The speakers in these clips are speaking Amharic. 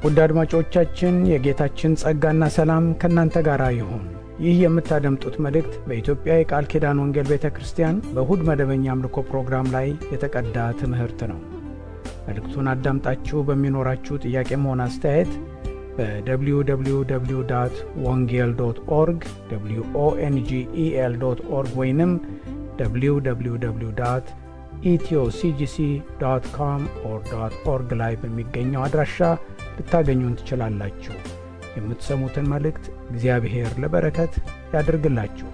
ውድ አድማጮቻችን የጌታችን ጸጋና ሰላም ከእናንተ ጋር ይሁን። ይህ የምታደምጡት መልእክት በኢትዮጵያ የቃል ኪዳን ወንጌል ቤተ ክርስቲያን በእሁድ መደበኛ አምልኮ ፕሮግራም ላይ የተቀዳ ትምህርት ነው። መልእክቱን አዳምጣችሁ በሚኖራችሁ ጥያቄም ሆነ አስተያየት በwww ወንጌል ዶት ኦርግ ኦንጌል ዶት ኦርግ ወይንም www ኢትዮሲጂሲ ዶት ኮም ኦር ዶት ኦርግ ላይ በሚገኘው አድራሻ ልታገኙን ትችላላችሁ። የምትሰሙትን መልእክት እግዚአብሔር ለበረከት ያድርግላችሁ።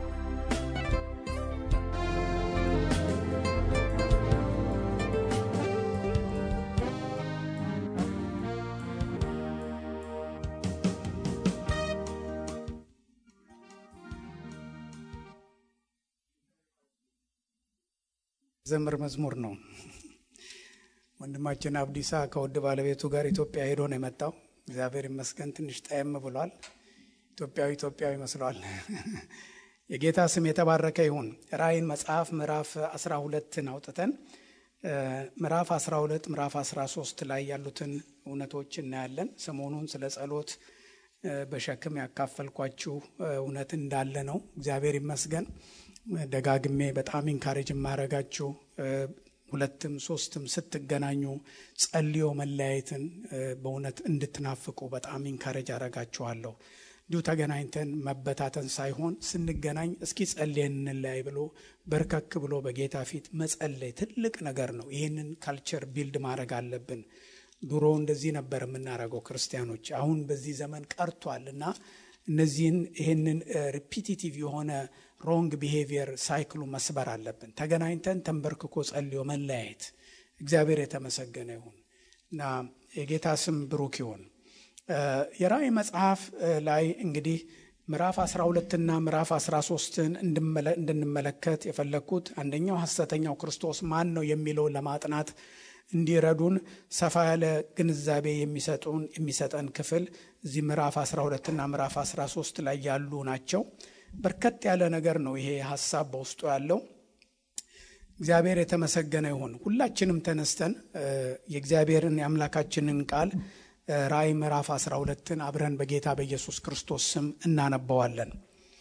ዘምር መዝሙር ነው። ወንድማችን አብዲሳ ከውድ ባለቤቱ ጋር ኢትዮጵያ ሄዶ ነው የመጣው። እግዚአብሔር ይመስገን ትንሽ ጠየም ብሏል። ኢትዮጵያዊ ኢትዮጵያዊ መስሏል። የጌታ ስም የተባረከ ይሁን። ራእይን መጽሐፍ ምዕራፍ 12ን አውጥተን ምዕራፍ 12 ምዕራፍ 13 ላይ ያሉትን እውነቶች እናያለን። ሰሞኑን ስለ ጸሎት በሸክም ያካፈልኳችሁ እውነት እንዳለ ነው። እግዚአብሔር ይመስገን። ደጋግሜ በጣም ኢንካሬጅ የማረጋችሁ ሁለትም ሶስትም ስትገናኙ ጸልዮ መለያየትን በእውነት እንድትናፍቁ በጣም ኢንካሬጅ አረጋችኋለሁ። እንዲሁ ተገናኝተን መበታተን ሳይሆን ስንገናኝ እስኪ ጸልየን እንለያይ ብሎ በርከክ ብሎ በጌታ ፊት መጸለይ ትልቅ ነገር ነው። ይህንን ካልቸር ቢልድ ማድረግ አለብን። ድሮ እንደዚህ ነበር የምናደርገው ክርስቲያኖች። አሁን በዚህ ዘመን ቀርቷል እና እነዚህን ይህንን ሪፒቲቲቭ የሆነ ሮንግ ቢሄቪየር ሳይክሉ መስበር አለብን። ተገናኝተን ተንበርክኮ ጸልዮ መለያየት። እግዚአብሔር የተመሰገነ ይሁን እና የጌታ ስም ብሩክ ይሁን። የራእይ መጽሐፍ ላይ እንግዲህ ምዕራፍ 12ና ምዕራፍ 13ን እንድንመለከት የፈለግኩት አንደኛው ሐሰተኛው ክርስቶስ ማን ነው የሚለውን ለማጥናት እንዲረዱን ሰፋ ያለ ግንዛቤ የሚሰጡን የሚሰጠን ክፍል እዚህ ምዕራፍ 12ና ምዕራፍ 13 ላይ ያሉ ናቸው። በርከት ያለ ነገር ነው ይሄ ሀሳብ በውስጡ ያለው። እግዚአብሔር የተመሰገነ ይሁን። ሁላችንም ተነስተን የእግዚአብሔርን የአምላካችንን ቃል ራእይ ምዕራፍ 12ን አብረን በጌታ በኢየሱስ ክርስቶስ ስም እናነባዋለን።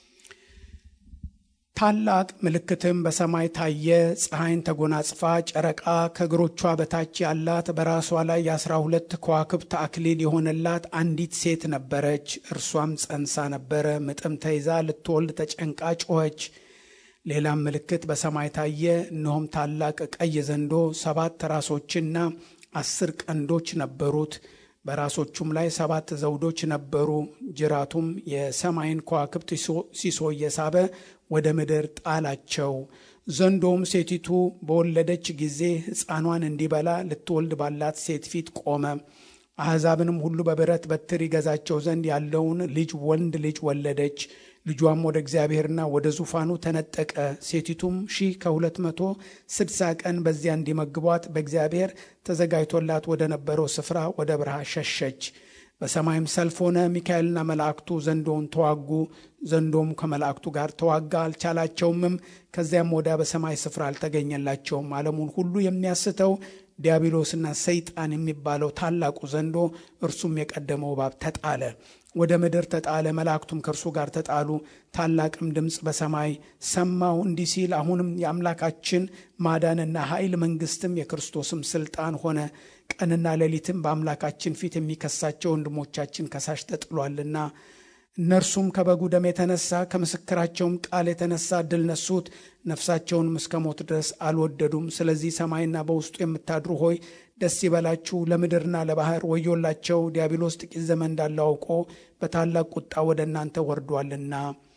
ታላቅ ምልክትም በሰማይ ታየ። ፀሐይን ተጎናጽፋ ጨረቃ ከእግሮቿ በታች ያላት በራሷ ላይ የአስራ ሁለት ከዋክብት አክሊል የሆነላት አንዲት ሴት ነበረች። እርሷም ጸንሳ ነበረ፣ ምጥም ተይዛ ልትወልድ ተጨንቃ ጮኸች። ሌላም ምልክት በሰማይ ታየ። እነሆም ታላቅ ቀይ ዘንዶ ሰባት ራሶችና አስር ቀንዶች ነበሩት። በራሶቹም ላይ ሰባት ዘውዶች ነበሩ። ጅራቱም የሰማይን ከዋክብት ሲሶ እየሳበ ወደ ምድር ጣላቸው። ዘንዶም ሴቲቱ በወለደች ጊዜ ሕፃኗን እንዲበላ ልትወልድ ባላት ሴት ፊት ቆመ። አሕዛብንም ሁሉ በብረት በትር ይገዛቸው ዘንድ ያለውን ልጅ ወንድ ልጅ ወለደች። ልጇም ወደ እግዚአብሔርና ወደ ዙፋኑ ተነጠቀ። ሴቲቱም ሺህ ከሁለት መቶ ስድሳ ቀን በዚያ እንዲመግቧት በእግዚአብሔር ተዘጋጅቶላት ወደ ነበረው ስፍራ ወደ በረሃ ሸሸች። በሰማይም ሰልፍ ሆነ። ሚካኤልና መላእክቱ ዘንዶውን ተዋጉ። ዘንዶም ከመላእክቱ ጋር ተዋጋ፣ አልቻላቸውምም። ከዚያም ወዲያ በሰማይ ስፍራ አልተገኘላቸውም። ዓለሙን ሁሉ የሚያስተው ዲያብሎስና ሰይጣን የሚባለው ታላቁ ዘንዶ እርሱም የቀደመው እባብ ተጣለ፣ ወደ ምድር ተጣለ። መላእክቱም ከእርሱ ጋር ተጣሉ። ታላቅም ድምፅ በሰማይ ሰማሁ እንዲህ ሲል አሁንም የአምላካችን ማዳንና ኃይል መንግስትም የክርስቶስም ስልጣን ሆነ። ቀንና ሌሊትም በአምላካችን ፊት የሚከሳቸው ወንድሞቻችን ከሳሽ ተጥሏልና እነርሱም ከበጉ ደም የተነሳ ከምስክራቸውም ቃል የተነሳ ድል ነሱት፣ ነፍሳቸውንም እስከ ሞት ድረስ አልወደዱም። ስለዚህ ሰማይና በውስጡ የምታድሩ ሆይ ደስ ይበላችሁ፣ ለምድርና ለባህር ወዮላቸው፣ ዲያብሎስ ጥቂት ዘመን እንዳለው አውቆ በታላቅ ቁጣ ወደ እናንተ ወርዷልና።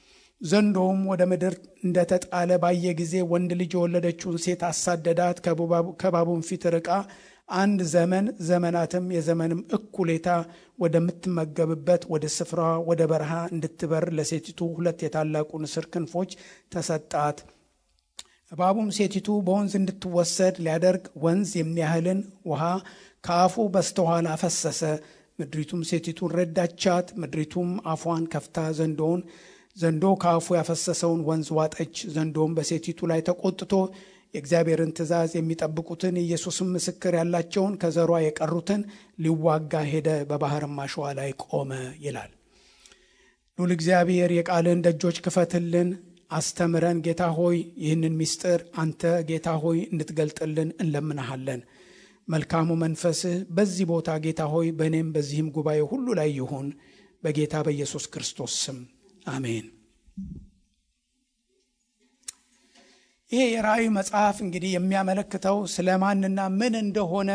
ዘንዶውም ወደ ምድር እንደተጣለ ባየ ጊዜ ወንድ ልጅ የወለደችውን ሴት አሳደዳት፣ ከባቡን ፊት ርቃ አንድ ዘመን ዘመናትም የዘመንም እኩሌታ ወደምትመገብበት ወደ ስፍራ ወደ በረሃ እንድትበር ለሴቲቱ ሁለት የታላቁ ንስር ክንፎች ተሰጣት። እባቡም ሴቲቱ በወንዝ እንድትወሰድ ሊያደርግ ወንዝ የሚያህልን ውሃ ከአፉ በስተኋላ ፈሰሰ። ምድሪቱም ሴቲቱን ረዳቻት። ምድሪቱም አፏን ከፍታ ዘንዶውን ዘንዶ ከአፉ ያፈሰሰውን ወንዝ ዋጠች። ዘንዶም በሴቲቱ ላይ ተቆጥቶ የእግዚአብሔርን ትእዛዝ የሚጠብቁትን የኢየሱስን ምስክር ያላቸውን ከዘሯ የቀሩትን ሊዋጋ ሄደ፣ በባህርም አሸዋ ላይ ቆመ ይላል። ሉል እግዚአብሔር የቃልን ደጆች ክፈትልን፣ አስተምረን። ጌታ ሆይ ይህንን ምስጢር አንተ ጌታ ሆይ እንድትገልጥልን እንለምናሃለን። መልካሙ መንፈስህ በዚህ ቦታ ጌታ ሆይ በእኔም በዚህም ጉባኤ ሁሉ ላይ ይሁን፣ በጌታ በኢየሱስ ክርስቶስ ስም አሜን። ይሄ የራእይ መጽሐፍ እንግዲህ የሚያመለክተው ስለ ማንና ምን እንደሆነ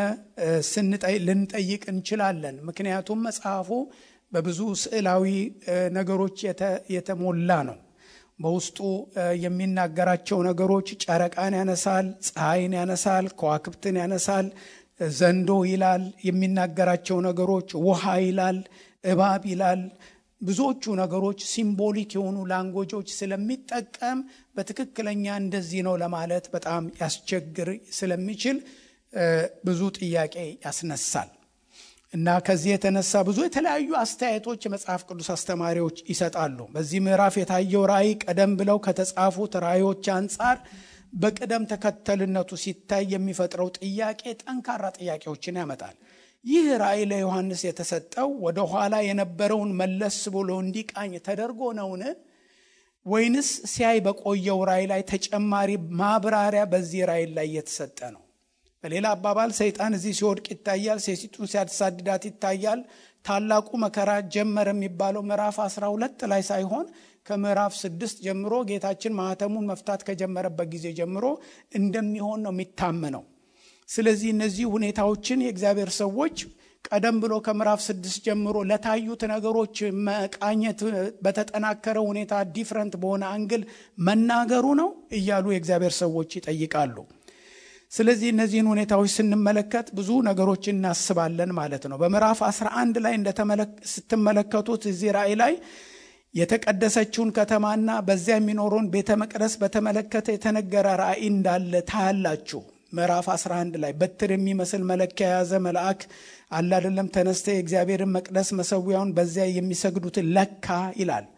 ልንጠይቅ እንችላለን። ምክንያቱም መጽሐፉ በብዙ ስዕላዊ ነገሮች የተሞላ ነው። በውስጡ የሚናገራቸው ነገሮች ጨረቃን ያነሳል፣ ፀሐይን ያነሳል፣ ከዋክብትን ያነሳል፣ ዘንዶ ይላል። የሚናገራቸው ነገሮች ውሃ ይላል፣ እባብ ይላል። ብዙዎቹ ነገሮች ሲምቦሊክ የሆኑ ላንጎጆች ስለሚጠቀም በትክክለኛ እንደዚህ ነው ለማለት በጣም ያስቸግር ስለሚችል ብዙ ጥያቄ ያስነሳል እና ከዚህ የተነሳ ብዙ የተለያዩ አስተያየቶች የመጽሐፍ ቅዱስ አስተማሪዎች ይሰጣሉ። በዚህ ምዕራፍ የታየው ራእይ ቀደም ብለው ከተጻፉት ራእዮች አንጻር በቅደም ተከተልነቱ ሲታይ የሚፈጥረው ጥያቄ ጠንካራ ጥያቄዎችን ያመጣል። ይህ ራእይ ለዮሐንስ የተሰጠው ወደ ኋላ የነበረውን መለስ ብሎ እንዲቃኝ ተደርጎ ነውን? ወይንስ ሲያይ በቆየው ራእይ ላይ ተጨማሪ ማብራሪያ በዚህ ራእይ ላይ የተሰጠ ነው? በሌላ አባባል ሰይጣን እዚህ ሲወድቅ ይታያል። ሴቲቱን ሲያሳድዳት ይታያል። ታላቁ መከራ ጀመረ የሚባለው ምዕራፍ 12 ላይ ሳይሆን ከምዕራፍ ስድስት ጀምሮ ጌታችን ማኅተሙን መፍታት ከጀመረበት ጊዜ ጀምሮ እንደሚሆን ነው የሚታመነው። ስለዚህ እነዚህ ሁኔታዎችን የእግዚአብሔር ሰዎች ቀደም ብሎ ከምዕራፍ ስድስት ጀምሮ ለታዩት ነገሮች መቃኘት በተጠናከረ ሁኔታ ዲፍረንት በሆነ አንግል መናገሩ ነው እያሉ የእግዚአብሔር ሰዎች ይጠይቃሉ። ስለዚህ እነዚህን ሁኔታዎች ስንመለከት ብዙ ነገሮች እናስባለን ማለት ነው። በምዕራፍ 11 ላይ ስትመለከቱት እዚህ ራእይ ላይ የተቀደሰችውን ከተማና በዚያ የሚኖረውን ቤተ መቅደስ በተመለከተ የተነገረ ራእይ እንዳለ ታያላችሁ። ምዕራፍ 11 ላይ በትር የሚመስል መለኪያ የያዘ መልአክ አለ አይደለም፣ ተነስተ የእግዚአብሔርን መቅደስ መሰዊያውን በዚያ የሚሰግዱትን ለካ ይላል።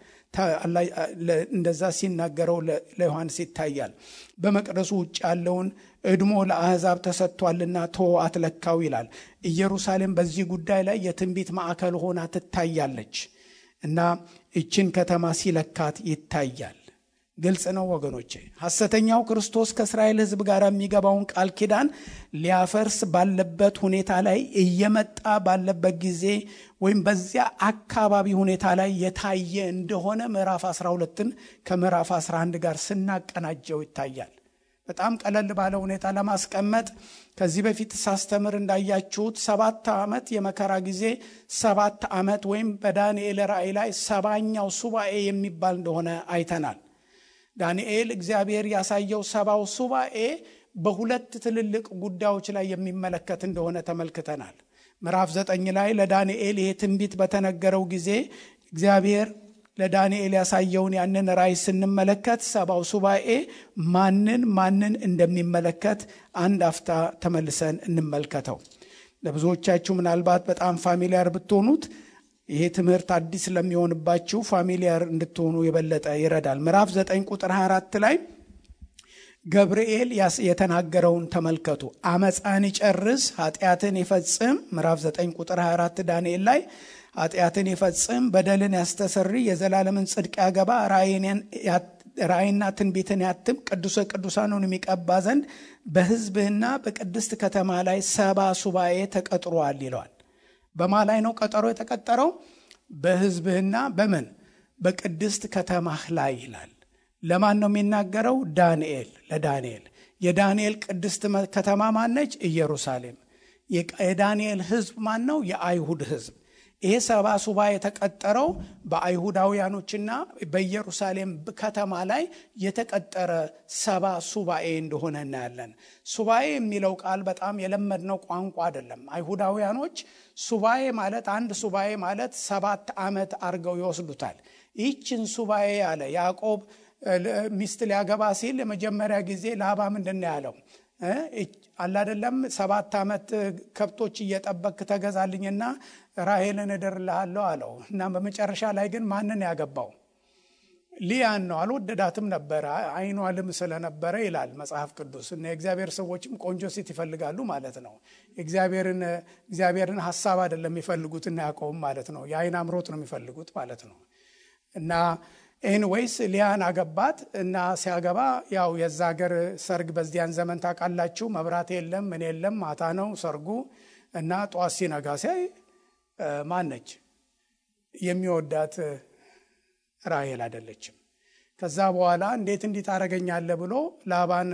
እንደዛ ሲናገረው ለዮሐንስ ይታያል። በመቅደሱ ውጭ ያለውን እድሞ ለአሕዛብ ተሰጥቷልና ቶ አትለካው ይላል። ኢየሩሳሌም በዚህ ጉዳይ ላይ የትንቢት ማዕከል ሆና ትታያለች እና ይችን ከተማ ሲለካት ይታያል። ግልጽ ነው ወገኖቼ። ሐሰተኛው ክርስቶስ ከእስራኤል ሕዝብ ጋር የሚገባውን ቃል ኪዳን ሊያፈርስ ባለበት ሁኔታ ላይ እየመጣ ባለበት ጊዜ ወይም በዚያ አካባቢ ሁኔታ ላይ የታየ እንደሆነ ምዕራፍ 12ን ከምዕራፍ 11 ጋር ስናቀናጀው ይታያል። በጣም ቀለል ባለ ሁኔታ ለማስቀመጥ ከዚህ በፊት ሳስተምር እንዳያችሁት ሰባት ዓመት የመከራ ጊዜ ሰባት ዓመት ወይም በዳንኤል ራእይ ላይ ሰባኛው ሱባኤ የሚባል እንደሆነ አይተናል። ዳንኤል እግዚአብሔር ያሳየው ሰባው ሱባኤ በሁለት ትልልቅ ጉዳዮች ላይ የሚመለከት እንደሆነ ተመልክተናል። ምዕራፍ ዘጠኝ ላይ ለዳንኤል ይሄ ትንቢት በተነገረው ጊዜ እግዚአብሔር ለዳንኤል ያሳየውን ያንን ራእይ ስንመለከት ሰባው ሱባኤ ማንን ማንን እንደሚመለከት አንድ አፍታ ተመልሰን እንመልከተው። ለብዙዎቻችሁ ምናልባት በጣም ፋሚሊያር ብትሆኑት ይሄ ትምህርት አዲስ ለሚሆንባችሁ ፋሚሊያር እንድትሆኑ የበለጠ ይረዳል። ምዕራፍ 9 ቁጥር 24 ላይ ገብርኤል የተናገረውን ተመልከቱ። አመፃን ይጨርስ፣ ኃጢአትን ይፈጽም። ምዕራፍ 9 ቁጥር 24 ዳንኤል ላይ ኃጢአትን ይፈጽም፣ በደልን ያስተሰሪ፣ የዘላለምን ጽድቅ ያገባ፣ ራእይና ትንቢትን ያትም፣ ቅዱሰ ቅዱሳኑን የሚቀባ ዘንድ በሕዝብህና በቅድስት ከተማ ላይ ሰባ ሱባኤ ተቀጥሯል ይለዋል። በማ ላይ ነው ቀጠሮ የተቀጠረው? በሕዝብህና በምን በቅድስት ከተማህ ላይ ይላል። ለማን ነው የሚናገረው? ዳንኤል ለዳንኤል። የዳንኤል ቅድስት ከተማ ማነች? ኢየሩሳሌም። የዳንኤል ሕዝብ ማን ነው? የአይሁድ ሕዝብ። ይሄ ሰባ ሱባኤ የተቀጠረው በአይሁዳውያኖችና በኢየሩሳሌም ከተማ ላይ የተቀጠረ ሰባ ሱባኤ እንደሆነ እናያለን። ሱባኤ የሚለው ቃል በጣም የለመድነው ቋንቋ አይደለም። አይሁዳውያኖች ሱባኤ ማለት አንድ ሱባኤ ማለት ሰባት ዓመት አድርገው ይወስዱታል። ይህችን ሱባኤ ያለ ያዕቆብ ሚስት ሊያገባ ሲል የመጀመሪያ ጊዜ ላባ ምንድን ነው ያለው? አላደለም ሰባት ዓመት ከብቶች እየጠበክ ተገዛልኝና ራሔልን እድርልሃለሁ አለው እና በመጨረሻ ላይ ግን ማንን ያገባው? ሊያን ነው አልወደዳትም ነበረ አይኗ ልም ስለነበረ ይላል መጽሐፍ ቅዱስ እና የእግዚአብሔር ሰዎችም ቆንጆ ሴት ይፈልጋሉ ማለት ነው እግዚአብሔርን እግዚአብሔርን ሀሳብ አይደለም የሚፈልጉትና ያዕቆብም ማለት ነው የአይን አምሮት ነው የሚፈልጉት ማለት ነው እና ኤንዌይስ ሊያን አገባት እና ሲያገባ ያው የዛ ሀገር ሰርግ በዚያን ዘመን ታውቃላችሁ መብራት የለም ምን የለም ማታ ነው ሰርጉ እና ጠዋት ሲነጋ ሲያይ ማነች የሚወዳት ራሄል አይደለችም ከዛ በኋላ እንዴት እንዲህ ታደረገኛለ ብሎ ላባን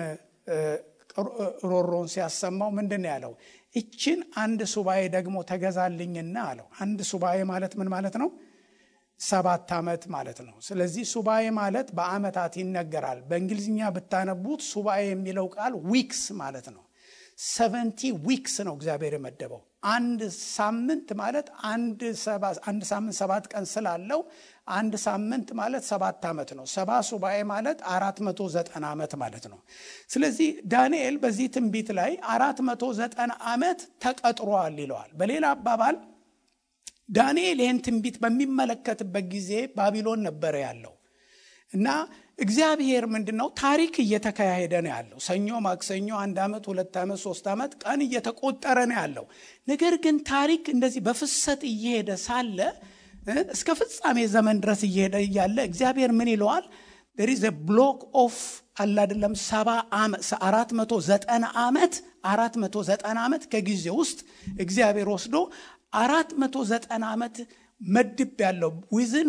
ሮሮን ሲያሰማው ምንድን ያለው እችን አንድ ሱባኤ ደግሞ ተገዛልኝና አለው አንድ ሱባኤ ማለት ምን ማለት ነው ሰባት ዓመት ማለት ነው ስለዚህ ሱባኤ ማለት በአመታት ይነገራል በእንግሊዝኛ ብታነቡት ሱባኤ የሚለው ቃል ዊክስ ማለት ነው ሰቨንቲ ዊክስ ነው እግዚአብሔር የመደበው አንድ ሳምንት ማለት አንድ ሳምንት ሰባት ቀን ስላለው አንድ ሳምንት ማለት ሰባት ዓመት ነው ሰባ ሱባኤ ማለት አራት መቶ ዘጠና ዓመት ማለት ነው ስለዚህ ዳንኤል በዚህ ትንቢት ላይ አራት መቶ ዘጠና ዓመት ተቀጥሯል ይለዋል በሌላ አባባል ዳንኤል ይህን ትንቢት በሚመለከትበት ጊዜ ባቢሎን ነበረ ያለው እና እግዚአብሔር ምንድን ነው ታሪክ እየተካሄደ ነው ያለው ሰኞ ማክሰኞ አንድ ዓመት ሁለት ዓመት ሶስት ዓመት ቀን እየተቆጠረ ነው ያለው ነገር ግን ታሪክ እንደዚህ በፍሰት እየሄደ ሳለ እስከ ፍጻሜ ዘመን ድረስ እየሄደ እያለ እግዚአብሔር ምን ይለዋል ሪዝ ብሎክ ኦፍ አላደለም ሰባ አራት መቶ ዘጠና ዓመት አራት መቶ ዘጠና ዓመት ከጊዜ ውስጥ እግዚአብሔር ወስዶ አራት መቶ ዘጠና ዓመት መድብ ያለው ዊዝን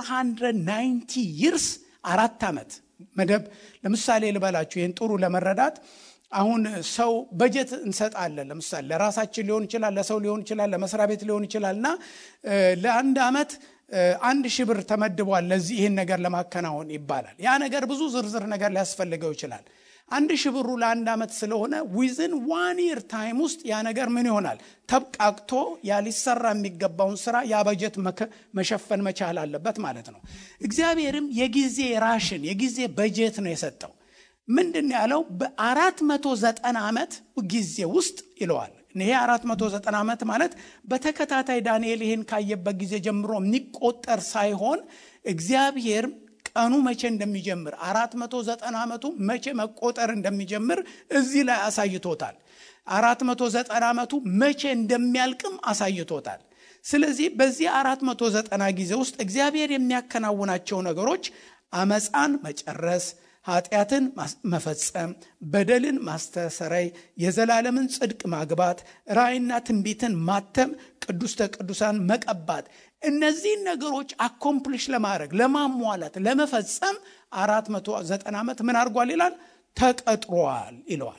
490 ይርስ አራት ዓመት መደብ ለምሳሌ ልበላችሁ ይህን ጥሩ ለመረዳት አሁን ሰው በጀት እንሰጣለን ለምሳሌ ለራሳችን ሊሆን ይችላል ለሰው ሊሆን ይችላል ለመስሪያ ቤት ሊሆን ይችላል እና ለአንድ ዓመት አንድ ሺህ ብር ተመድቧል ለዚህ ይህን ነገር ለማከናወን ይባላል ያ ነገር ብዙ ዝርዝር ነገር ሊያስፈልገው ይችላል አንድ ሺህ ብሩ ለአንድ ዓመት ስለሆነ ዊዝን ዋን ይር ታይም ውስጥ ያ ነገር ምን ይሆናል ተብቃቅቶ ያ ሊሰራ የሚገባውን ስራ ያ በጀት መሸፈን መቻል አለበት ማለት ነው እግዚአብሔርም የጊዜ ራሽን የጊዜ በጀት ነው የሰጠው ምንድን ያለው በአራት መቶ ዘጠና ዓመት ጊዜ ውስጥ ይለዋል ይሄ አራት መቶ ዘጠና ዓመት ማለት በተከታታይ ዳንኤል ይህን ካየበት ጊዜ ጀምሮ የሚቆጠር ሳይሆን እግዚአብሔር ቀኑ መቼ እንደሚጀምር አራት መቶ ዘጠና ዓመቱ መቼ መቆጠር እንደሚጀምር እዚህ ላይ አሳይቶታል አራት መቶ ዘጠና ዓመቱ መቼ እንደሚያልቅም አሳይቶታል ስለዚህ በዚህ አራት መቶ ዘጠና ጊዜ ውስጥ እግዚአብሔር የሚያከናውናቸው ነገሮች አመፃን መጨረስ ኃጢአትን መፈጸም በደልን ማስተሰረይ የዘላለምን ጽድቅ ማግባት ራእይና ትንቢትን ማተም ቅዱስተ ቅዱሳን መቀባት እነዚህን ነገሮች አኮምፕሊሽ ለማድረግ ለማሟላት ለመፈጸም አራት መቶ ዘጠና ዓመት ምን አድርጓል ይላል ተቀጥሯል ይለዋል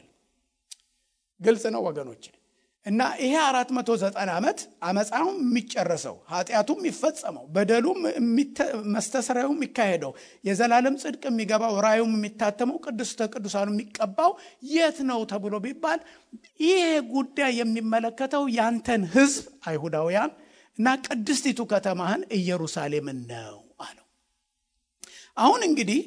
ግልጽ ነው ወገኖች እና ይሄ አራት መቶ ዘጠና ዓመት አመፃውም የሚጨረሰው ኃጢአቱም የሚፈጸመው በደሉም መስተሰሪያው የሚካሄደው የዘላለም ጽድቅ የሚገባው ራዩም የሚታተመው ቅዱስተ ቅዱሳኑ የሚቀባው የት ነው ተብሎ ቢባል ይሄ ጉዳይ የሚመለከተው ያንተን ህዝብ አይሁዳውያን እና ቅድስቲቱ ከተማህን ኢየሩሳሌምን ነው አለው አሁን እንግዲህ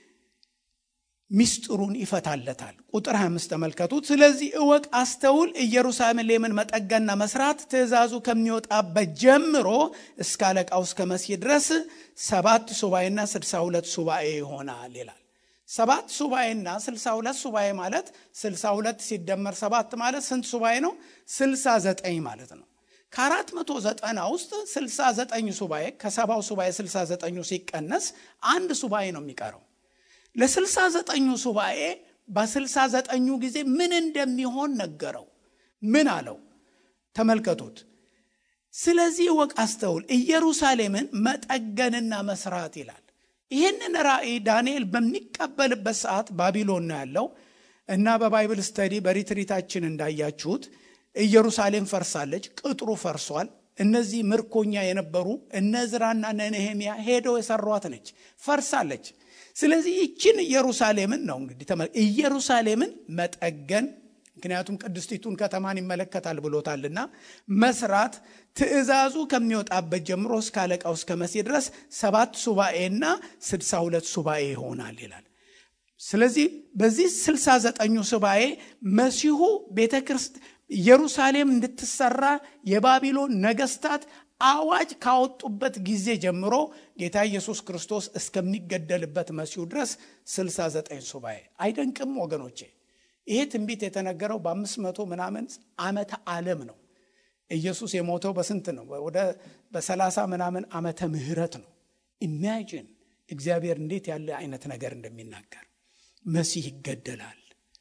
ሚስጥሩን ይፈታለታል ቁጥር 25 ተመልከቱት ስለዚህ እወቅ አስተውል ኢየሩሳሌምን መጠገና መስራት ትእዛዙ ከሚወጣበት ጀምሮ እስከ አለቃው እስከ መሲህ ድረስ ሰባት ሱባኤና 62 ሱባኤ ይሆናል ይላል ሰባት ሱባኤና 62 ሱባኤ ማለት 62 ሲደመር ሰባት ማለት ስንት ሱባኤ ነው 69 ማለት ነው ከአራት መቶ ዘጠና ውስጥ 69 ሱባኤ ከሰባው ሱባኤ 69 ሲቀነስ አንድ ሱባኤ ነው የሚቀረው ለስልሳ ዘጠኙ ሱባኤ በስልሳ ዘጠኙ ጊዜ ምን እንደሚሆን ነገረው ምን አለው ተመልከቱት ስለዚህ ወቅ አስተውል ኢየሩሳሌምን መጠገንና መስራት ይላል ይህንን ራእይ ዳንኤል በሚቀበልበት ሰዓት ባቢሎን ነው ያለው እና በባይብል ስተዲ በሪትሪታችን እንዳያችሁት ኢየሩሳሌም ፈርሳለች ቅጥሩ ፈርሷል እነዚህ ምርኮኛ የነበሩ እነ ዝራና ነነሄሚያ ሄደው የሰሯት ነች ፈርሳለች ስለዚህ ይችን ኢየሩሳሌምን ነው እንግዲህ ኢየሩሳሌምን መጠገን ምክንያቱም ቅድስቲቱን ከተማን ይመለከታል ብሎታልና መስራት ትእዛዙ ከሚወጣበት ጀምሮ እስከ አለቃው እስከ መሴ ድረስ ሰባት ሱባኤና ስድሳ ሁለት ሱባኤ ይሆናል ይላል ስለዚህ በዚህ ስልሳ ዘጠኙ ሱባኤ መሲሁ ቤተ ኢየሩሳሌም እንድትሰራ የባቢሎን ነገስታት አዋጅ ካወጡበት ጊዜ ጀምሮ ጌታ ኢየሱስ ክርስቶስ እስከሚገደልበት መሲሁ ድረስ 69 ሱባኤ አይደንቅም ወገኖቼ? ይሄ ትንቢት የተነገረው በአምስት መቶ ምናምን ዓመተ ዓለም ነው። ኢየሱስ የሞተው በስንት ነው? ወደ በሰላሳ ምናምን ዓመተ ምህረት ነው። ኢማጂን እግዚአብሔር እንዴት ያለ አይነት ነገር እንደሚናገር መሲህ ይገደላል።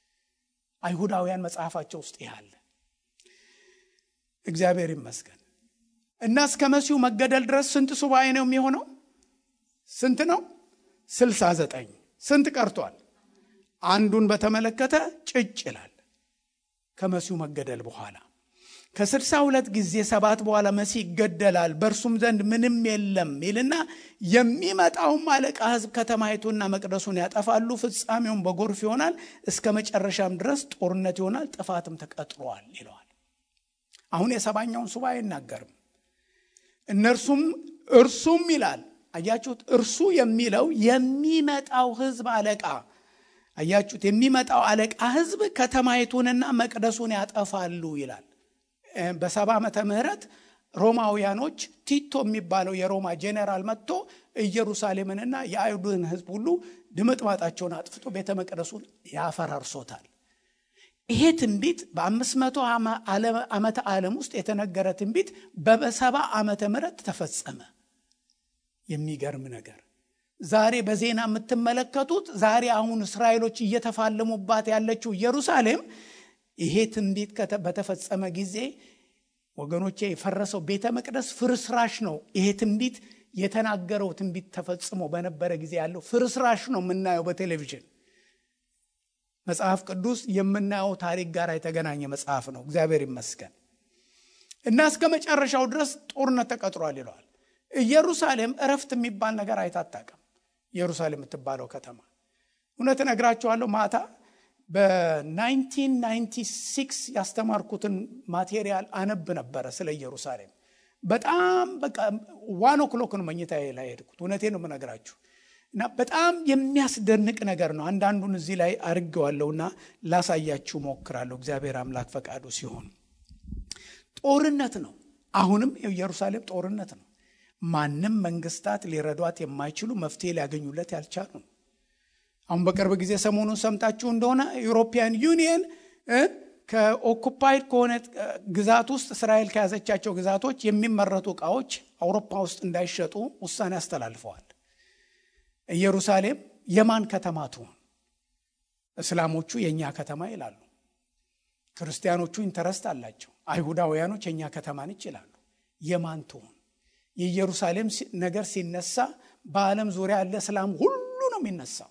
አይሁዳውያን መጽሐፋቸው ውስጥ ይህ አለ። እግዚአብሔር ይመስገን እና እስከ መሲሁ መገደል ድረስ ስንት ሱባኤ ነው የሚሆነው? ስንት ነው? ስልሳ ዘጠኝ ስንት ቀርቷል? አንዱን በተመለከተ ጭጭ ይላል። ከመሲሁ መገደል በኋላ ከስልሳ ሁለት ጊዜ ሰባት በኋላ መሲህ ይገደላል፣ በእርሱም ዘንድ ምንም የለም ይልና የሚመጣውም አለቃ ሕዝብ ከተማይቱና መቅደሱን ያጠፋሉ፣ ፍጻሜውን በጎርፍ ይሆናል፣ እስከ መጨረሻም ድረስ ጦርነት ይሆናል፣ ጥፋትም ተቀጥሯል ይለዋል። አሁን የሰባኛውን ሱባኤ አይናገርም። እነርሱም እርሱም ይላል። አያችሁት? እርሱ የሚለው የሚመጣው ሕዝብ አለቃ አያችሁት? የሚመጣው አለቃ ሕዝብ ከተማይቱንና መቅደሱን ያጠፋሉ ይላል። በሰባ ዓመተ ምህረት ሮማውያኖች ቲቶ የሚባለው የሮማ ጄኔራል መጥቶ ኢየሩሳሌምንና የአይሁድን ህዝብ ሁሉ ድምጥማጣቸውን አጥፍቶ ቤተ መቅደሱን ያፈራርሶታል። ይሄ ትንቢት በአምስት መቶ ዓመተ ዓለም ውስጥ የተነገረ ትንቢት በሰባ ዓመተ ምህረት ተፈጸመ። የሚገርም ነገር ዛሬ በዜና የምትመለከቱት ዛሬ አሁን እስራኤሎች እየተፋለሙባት ያለችው ኢየሩሳሌም ይሄ ትንቢት በተፈጸመ ጊዜ ወገኖቼ የፈረሰው ቤተ መቅደስ ፍርስራሽ ነው። ይሄ ትንቢት የተናገረው ትንቢት ተፈጽሞ በነበረ ጊዜ ያለው ፍርስራሽ ነው የምናየው በቴሌቪዥን። መጽሐፍ ቅዱስ የምናየው ታሪክ ጋር የተገናኘ መጽሐፍ ነው። እግዚአብሔር ይመስገን እና እስከ መጨረሻው ድረስ ጦርነት ተቀጥሯል ይለዋል። ኢየሩሳሌም እረፍት የሚባል ነገር አይታጣቅም። ኢየሩሳሌም የምትባለው ከተማ እውነት እነግራችኋለሁ ማታ በ1996 ያስተማርኩትን ማቴሪያል አነብ ነበረ ስለ ኢየሩሳሌም። በጣም በቃ ዋን ኦክሎክ ነው መኝታ ላይ ሄድኩት። እውነቴን ነው የምነግራችሁ እና በጣም የሚያስደንቅ ነገር ነው። አንዳንዱን እዚህ ላይ አድርጌዋለሁና ላሳያችሁ ሞክራለሁ። እግዚአብሔር አምላክ ፈቃዱ ሲሆን ጦርነት ነው። አሁንም ኢየሩሳሌም ጦርነት ነው። ማንም መንግስታት ሊረዷት የማይችሉ መፍትሄ ሊያገኙለት ያልቻሉ ነው። አሁን በቅርብ ጊዜ ሰሞኑን ሰምታችሁ እንደሆነ ዩሮፒያን ዩኒየን ከኦኩፓይድ ከሆነ ግዛት ውስጥ እስራኤል ከያዘቻቸው ግዛቶች የሚመረቱ እቃዎች አውሮፓ ውስጥ እንዳይሸጡ ውሳኔ አስተላልፈዋል። ኢየሩሳሌም የማን ከተማ ትሆን? እስላሞቹ የእኛ ከተማ ይላሉ። ክርስቲያኖቹ ኢንተረስት አላቸው። አይሁዳውያኖች የእኛ ከተማ ነች ይላሉ። የማን ትሆን? የኢየሩሳሌም ነገር ሲነሳ በዓለም ዙሪያ ያለ እስላም ሁሉ ነው የሚነሳው።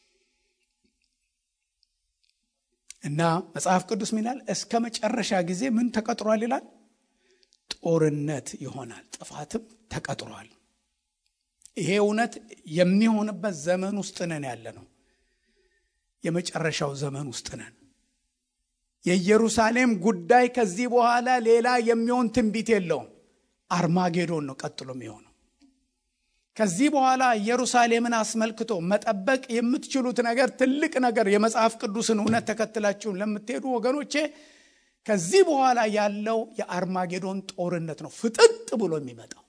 እና መጽሐፍ ቅዱስ ሚላል እስከ መጨረሻ ጊዜ ምን ተቀጥሯል ይላል? ጦርነት ይሆናል፣ ጥፋትም ተቀጥሯል። ይሄ እውነት የሚሆንበት ዘመን ውስጥ ነን ያለ ነው። የመጨረሻው ዘመን ውስጥ ነን። የኢየሩሳሌም ጉዳይ ከዚህ በኋላ ሌላ የሚሆን ትንቢት የለውም። አርማጌዶን ነው ቀጥሎ የሚሆነው። ከዚህ በኋላ ኢየሩሳሌምን አስመልክቶ መጠበቅ የምትችሉት ነገር ትልቅ ነገር የመጽሐፍ ቅዱስን እውነት ተከትላችሁን ለምትሄዱ ወገኖቼ ከዚህ በኋላ ያለው የአርማጌዶን ጦርነት ነው ፍጥጥ ብሎ የሚመጣው።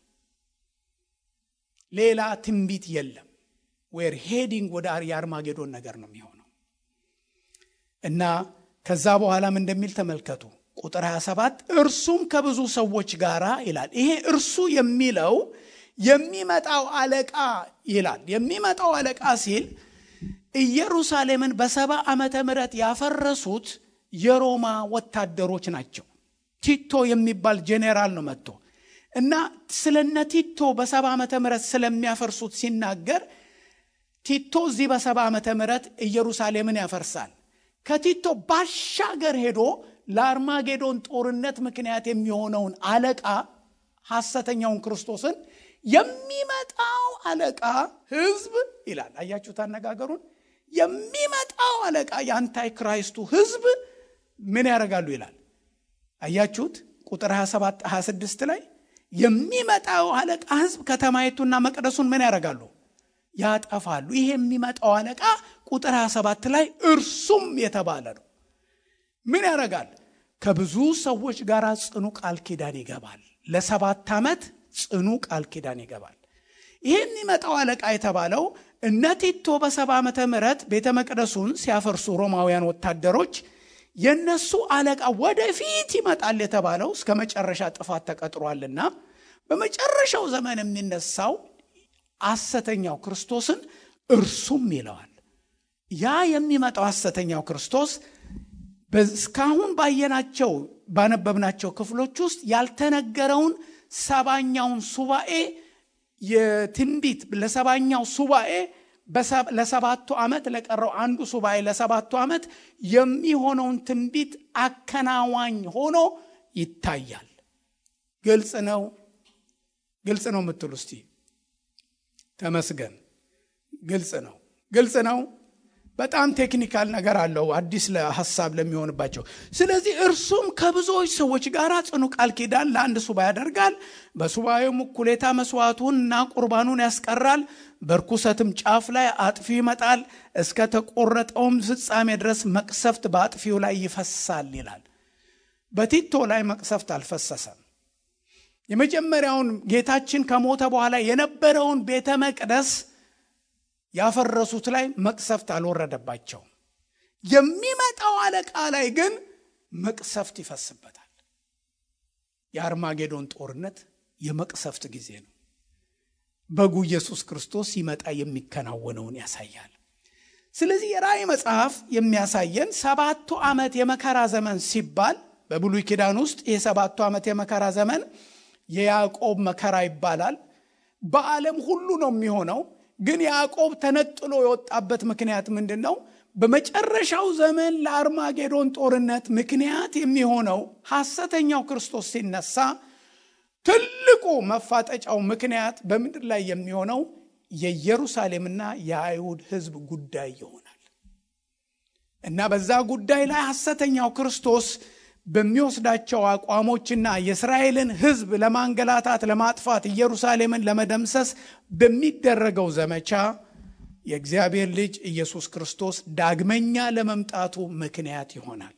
ሌላ ትንቢት የለም። ዌር ሄዲንግ ወደ የአርማጌዶን ነገር ነው የሚሆነው እና ከዛ በኋላም እንደሚል ተመልከቱ ቁጥር 27 እርሱም ከብዙ ሰዎች ጋር ይላል። ይሄ እርሱ የሚለው የሚመጣው አለቃ ይላል። የሚመጣው አለቃ ሲል ኢየሩሳሌምን በሰባ ዓመተ ምህረት ያፈረሱት የሮማ ወታደሮች ናቸው። ቲቶ የሚባል ጄኔራል ነው መጥቶ እና ስለነ ቲቶ በሰባ ዓመተ ምህረት ስለሚያፈርሱት ሲናገር ቲቶ እዚህ በሰባ ዓመተ ምህረት ኢየሩሳሌምን ያፈርሳል። ከቲቶ ባሻገር ሄዶ ለአርማጌዶን ጦርነት ምክንያት የሚሆነውን አለቃ ሐሰተኛውን ክርስቶስን የሚመጣው አለቃ ህዝብ ይላል። አያችሁት አነጋገሩን። የሚመጣው አለቃ የአንታይ ክራይስቱ ህዝብ ምን ያደርጋሉ ይላል። አያችሁት ቁጥር 27 26 ላይ የሚመጣው አለቃ ህዝብ ከተማይቱና መቅደሱን ምን ያደርጋሉ? ያጠፋሉ። ይሄ የሚመጣው አለቃ ቁጥር 27 ላይ እርሱም የተባለ ነው። ምን ያደርጋል? ከብዙ ሰዎች ጋር ጽኑ ቃል ኪዳን ይገባል። ለሰባት ዓመት ጽኑ ቃል ኪዳን ይገባል። ይህ የሚመጣው አለቃ የተባለው እነ ቲቶ በሰባ ዓመተ ምህረት ቤተ መቅደሱን ሲያፈርሱ ሮማውያን ወታደሮች የነሱ አለቃ ወደፊት ይመጣል የተባለው እስከ መጨረሻ ጥፋት ተቀጥሯልና በመጨረሻው ዘመን የሚነሳው ሐሰተኛው ክርስቶስን እርሱም ይለዋል። ያ የሚመጣው ሐሰተኛው ክርስቶስ እስካሁን ባየናቸው ባነበብናቸው ክፍሎች ውስጥ ያልተነገረውን ሰባኛውን ሱባኤ የትንቢት ለሰባኛው ሱባኤ ለሰባቱ ዓመት ለቀረው አንዱ ሱባኤ ለሰባቱ ዓመት የሚሆነውን ትንቢት አከናዋኝ ሆኖ ይታያል። ግልጽ ነው። ግልጽ ነው የምትሉ እስቲ ተመስገን። ግልጽ ነው። ግልጽ ነው። በጣም ቴክኒካል ነገር አለው አዲስ ሀሳብ ለሚሆንባቸው። ስለዚህ እርሱም ከብዙዎች ሰዎች ጋር ጽኑ ቃል ኪዳን ለአንድ ሱባ ያደርጋል። በሱባኤውም እኩሌታ መስዋዕቱን እና ቁርባኑን ያስቀራል። በርኩሰትም ጫፍ ላይ አጥፊው ይመጣል፣ እስከ ተቆረጠውም ፍጻሜ ድረስ መቅሰፍት በአጥፊው ላይ ይፈሳል ይላል። በቲቶ ላይ መቅሰፍት አልፈሰሰም። የመጀመሪያውን ጌታችን ከሞተ በኋላ የነበረውን ቤተ መቅደስ ያፈረሱት ላይ መቅሰፍት አልወረደባቸውም። የሚመጣው አለቃ ላይ ግን መቅሰፍት ይፈስበታል። የአርማጌዶን ጦርነት የመቅሰፍት ጊዜ ነው። በጉ ኢየሱስ ክርስቶስ ሲመጣ የሚከናወነውን ያሳያል። ስለዚህ የራእይ መጽሐፍ የሚያሳየን ሰባቱ ዓመት የመከራ ዘመን ሲባል በብሉይ ኪዳን ውስጥ ይህ ሰባቱ ዓመት የመከራ ዘመን የያዕቆብ መከራ ይባላል። በዓለም ሁሉ ነው የሚሆነው። ግን ያዕቆብ ተነጥሎ የወጣበት ምክንያት ምንድን ነው? በመጨረሻው ዘመን ለአርማጌዶን ጦርነት ምክንያት የሚሆነው ሐሰተኛው ክርስቶስ ሲነሳ ትልቁ መፋጠጫው ምክንያት በምድር ላይ የሚሆነው የኢየሩሳሌምና የአይሁድ ሕዝብ ጉዳይ ይሆናል እና በዛ ጉዳይ ላይ ሐሰተኛው ክርስቶስ በሚወስዳቸው አቋሞችና የእስራኤልን ሕዝብ ለማንገላታት፣ ለማጥፋት፣ ኢየሩሳሌምን ለመደምሰስ በሚደረገው ዘመቻ የእግዚአብሔር ልጅ ኢየሱስ ክርስቶስ ዳግመኛ ለመምጣቱ ምክንያት ይሆናል።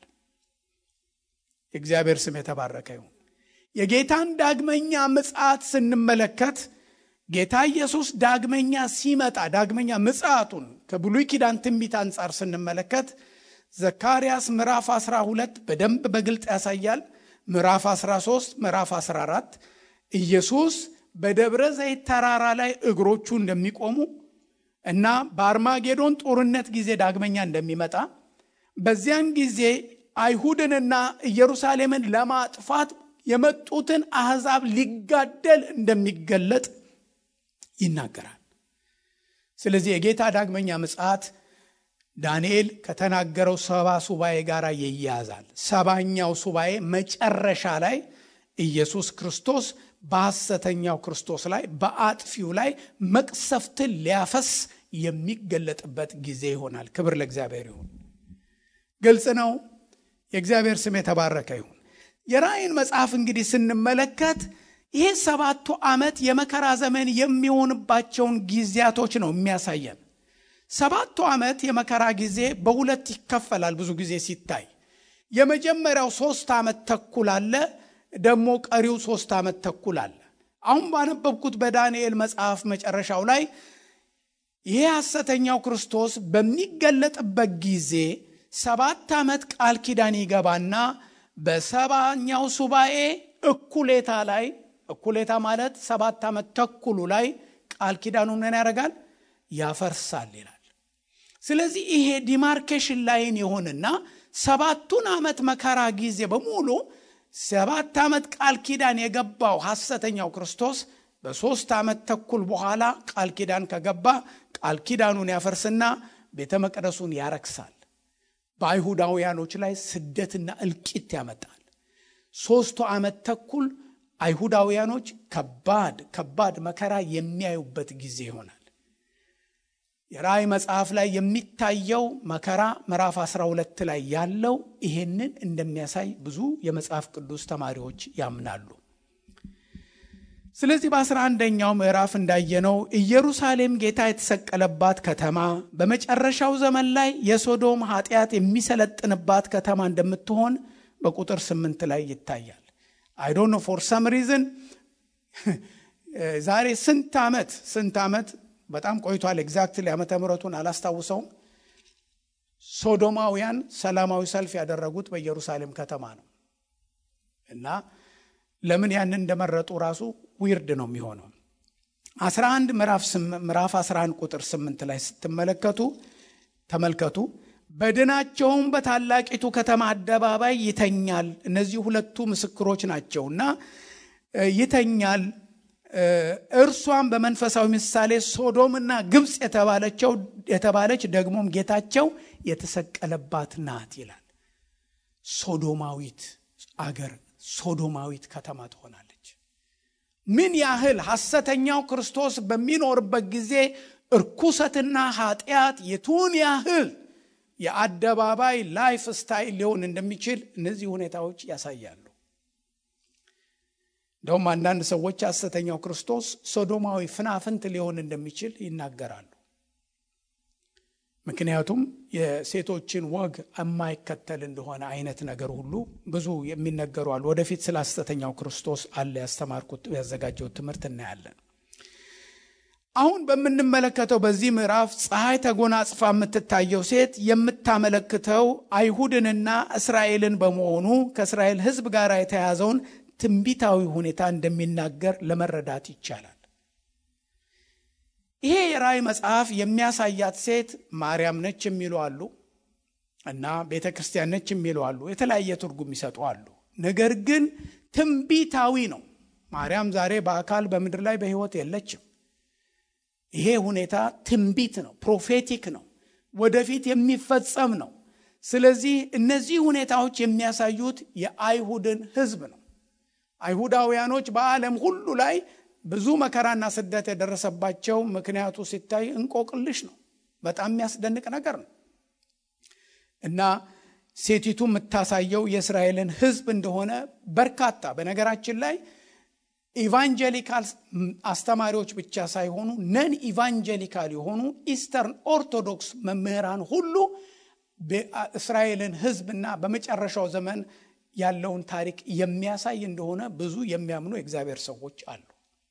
የእግዚአብሔር ስም የተባረከ ይሁን። የጌታን ዳግመኛ ምጽአት ስንመለከት ጌታ ኢየሱስ ዳግመኛ ሲመጣ ዳግመኛ ምጽአቱን ከብሉይ ኪዳን ትንቢት አንጻር ስንመለከት ዘካርያስ ምዕራፍ 12 በደንብ በግልጥ ያሳያል። ምዕራፍ 13፣ ምዕራፍ 14 ኢየሱስ በደብረ ዘይት ተራራ ላይ እግሮቹ እንደሚቆሙ እና በአርማጌዶን ጦርነት ጊዜ ዳግመኛ እንደሚመጣ በዚያን ጊዜ አይሁድንና ኢየሩሳሌምን ለማጥፋት የመጡትን አሕዛብ ሊጋደል እንደሚገለጥ ይናገራል። ስለዚህ የጌታ ዳግመኛ ምጽአት ዳንኤል ከተናገረው ሰባ ሱባኤ ጋር ይያያዛል። ሰባኛው ሱባኤ መጨረሻ ላይ ኢየሱስ ክርስቶስ በሐሰተኛው ክርስቶስ ላይ በአጥፊው ላይ መቅሰፍትን ሊያፈስ የሚገለጥበት ጊዜ ይሆናል። ክብር ለእግዚአብሔር ይሁን። ግልጽ ነው። የእግዚአብሔር ስም የተባረከ ይሁን። የራእይን መጽሐፍ እንግዲህ ስንመለከት ይሄ ሰባቱ ዓመት የመከራ ዘመን የሚሆንባቸውን ጊዜያቶች ነው የሚያሳየን። ሰባቱ ዓመት የመከራ ጊዜ በሁለት ይከፈላል። ብዙ ጊዜ ሲታይ የመጀመሪያው ሶስት ዓመት ተኩል አለ፣ ደግሞ ቀሪው ሶስት ዓመት ተኩል አለ። አሁን ባነበብኩት በዳንኤል መጽሐፍ መጨረሻው ላይ ይሄ ሐሰተኛው ክርስቶስ በሚገለጥበት ጊዜ ሰባት ዓመት ቃል ኪዳን ይገባና በሰባኛው ሱባኤ እኩሌታ ላይ እኩሌታ ማለት ሰባት ዓመት ተኩሉ ላይ ቃል ኪዳኑ ምን ያደርጋል? ያፈርሳል ይላል። ስለዚህ ይሄ ዲማርኬሽን ላይን የሆንና ሰባቱን ዓመት መከራ ጊዜ በሙሉ ሰባት ዓመት ቃል ኪዳን የገባው ሐሰተኛው ክርስቶስ በሦስት ዓመት ተኩል በኋላ ቃል ኪዳን ከገባ ቃል ኪዳኑን ያፈርስና ቤተ መቅደሱን ያረክሳል። በአይሁዳውያኖች ላይ ስደትና እልቂት ያመጣል። ሦስቱ ዓመት ተኩል አይሁዳውያኖች ከባድ ከባድ መከራ የሚያዩበት ጊዜ ይሆናል። የራእይ መጽሐፍ ላይ የሚታየው መከራ ምዕራፍ 12 ላይ ያለው ይሄንን እንደሚያሳይ ብዙ የመጽሐፍ ቅዱስ ተማሪዎች ያምናሉ። ስለዚህ በአስራ አንደኛው ምዕራፍ እንዳየነው ኢየሩሳሌም ጌታ የተሰቀለባት ከተማ በመጨረሻው ዘመን ላይ የሶዶም ኃጢአት የሚሰለጥንባት ከተማ እንደምትሆን በቁጥር ስምንት ላይ ይታያል። አይዶኖ ፎር ሰም ሪዝን ዛሬ ስንት ዓመት ስንት ዓመት በጣም ቆይቷል። ኤግዛክትሊ ዓመተ ምሕረቱን አላስታውሰውም። ሶዶማውያን ሰላማዊ ሰልፍ ያደረጉት በኢየሩሳሌም ከተማ ነው እና ለምን ያንን እንደመረጡ ራሱ ዊርድ ነው የሚሆነው። 11 ምዕራፍ 11 ቁጥር 8 ላይ ስትመለከቱ ተመልከቱ። በድናቸውም በታላቂቱ ከተማ አደባባይ ይተኛል። እነዚህ ሁለቱ ምስክሮች ናቸው እና ይተኛል። እርሷም በመንፈሳዊ ምሳሌ ሶዶምና ግብፅ የተባለቸው የተባለች ደግሞም ጌታቸው የተሰቀለባት ናት ይላል። ሶዶማዊት አገር ሶዶማዊት ከተማ ትሆናለች። ምን ያህል ሐሰተኛው ክርስቶስ በሚኖርበት ጊዜ እርኩሰትና ኃጢአት የቱን ያህል የአደባባይ ላይፍ ስታይል ሊሆን እንደሚችል እነዚህ ሁኔታዎች ያሳያሉ። እንደውም አንዳንድ ሰዎች ሐሰተኛው ክርስቶስ ሶዶማዊ ፍናፍንት ሊሆን እንደሚችል ይናገራሉ። ምክንያቱም የሴቶችን ወግ የማይከተል እንደሆነ አይነት ነገር ሁሉ ብዙ የሚነገሩ አሉ። ወደፊት ስለ ሐሰተኛው ክርስቶስ አለ ያስተማርኩት ያዘጋጀሁት ትምህርት እናያለን። አሁን በምንመለከተው በዚህ ምዕራፍ ፀሐይ ተጎናጽፋ የምትታየው ሴት የምታመለክተው አይሁድንና እስራኤልን በመሆኑ ከእስራኤል ሕዝብ ጋር የተያዘውን ትንቢታዊ ሁኔታ እንደሚናገር ለመረዳት ይቻላል። ይሄ የራእይ መጽሐፍ የሚያሳያት ሴት ማርያም ነች የሚሉ አሉ እና ቤተ ክርስቲያን ነች የሚሉ አሉ። የተለያየ ትርጉም ይሰጡ አሉ። ነገር ግን ትንቢታዊ ነው። ማርያም ዛሬ በአካል በምድር ላይ በሕይወት የለችም። ይሄ ሁኔታ ትንቢት ነው፣ ፕሮፌቲክ ነው፣ ወደፊት የሚፈጸም ነው። ስለዚህ እነዚህ ሁኔታዎች የሚያሳዩት የአይሁድን ሕዝብ ነው። አይሁዳውያኖች በዓለም ሁሉ ላይ ብዙ መከራና ስደት የደረሰባቸው ምክንያቱ ሲታይ እንቆቅልሽ ነው። በጣም የሚያስደንቅ ነገር ነው እና ሴቲቱ የምታሳየው የእስራኤልን ሕዝብ እንደሆነ በርካታ በነገራችን ላይ ኢቫንጀሊካል አስተማሪዎች ብቻ ሳይሆኑ ነን ኢቫንጀሊካል የሆኑ ኢስተርን ኦርቶዶክስ መምህራን ሁሉ እስራኤልን ሕዝብና በመጨረሻው ዘመን ያለውን ታሪክ የሚያሳይ እንደሆነ ብዙ የሚያምኑ የእግዚአብሔር ሰዎች አሉ።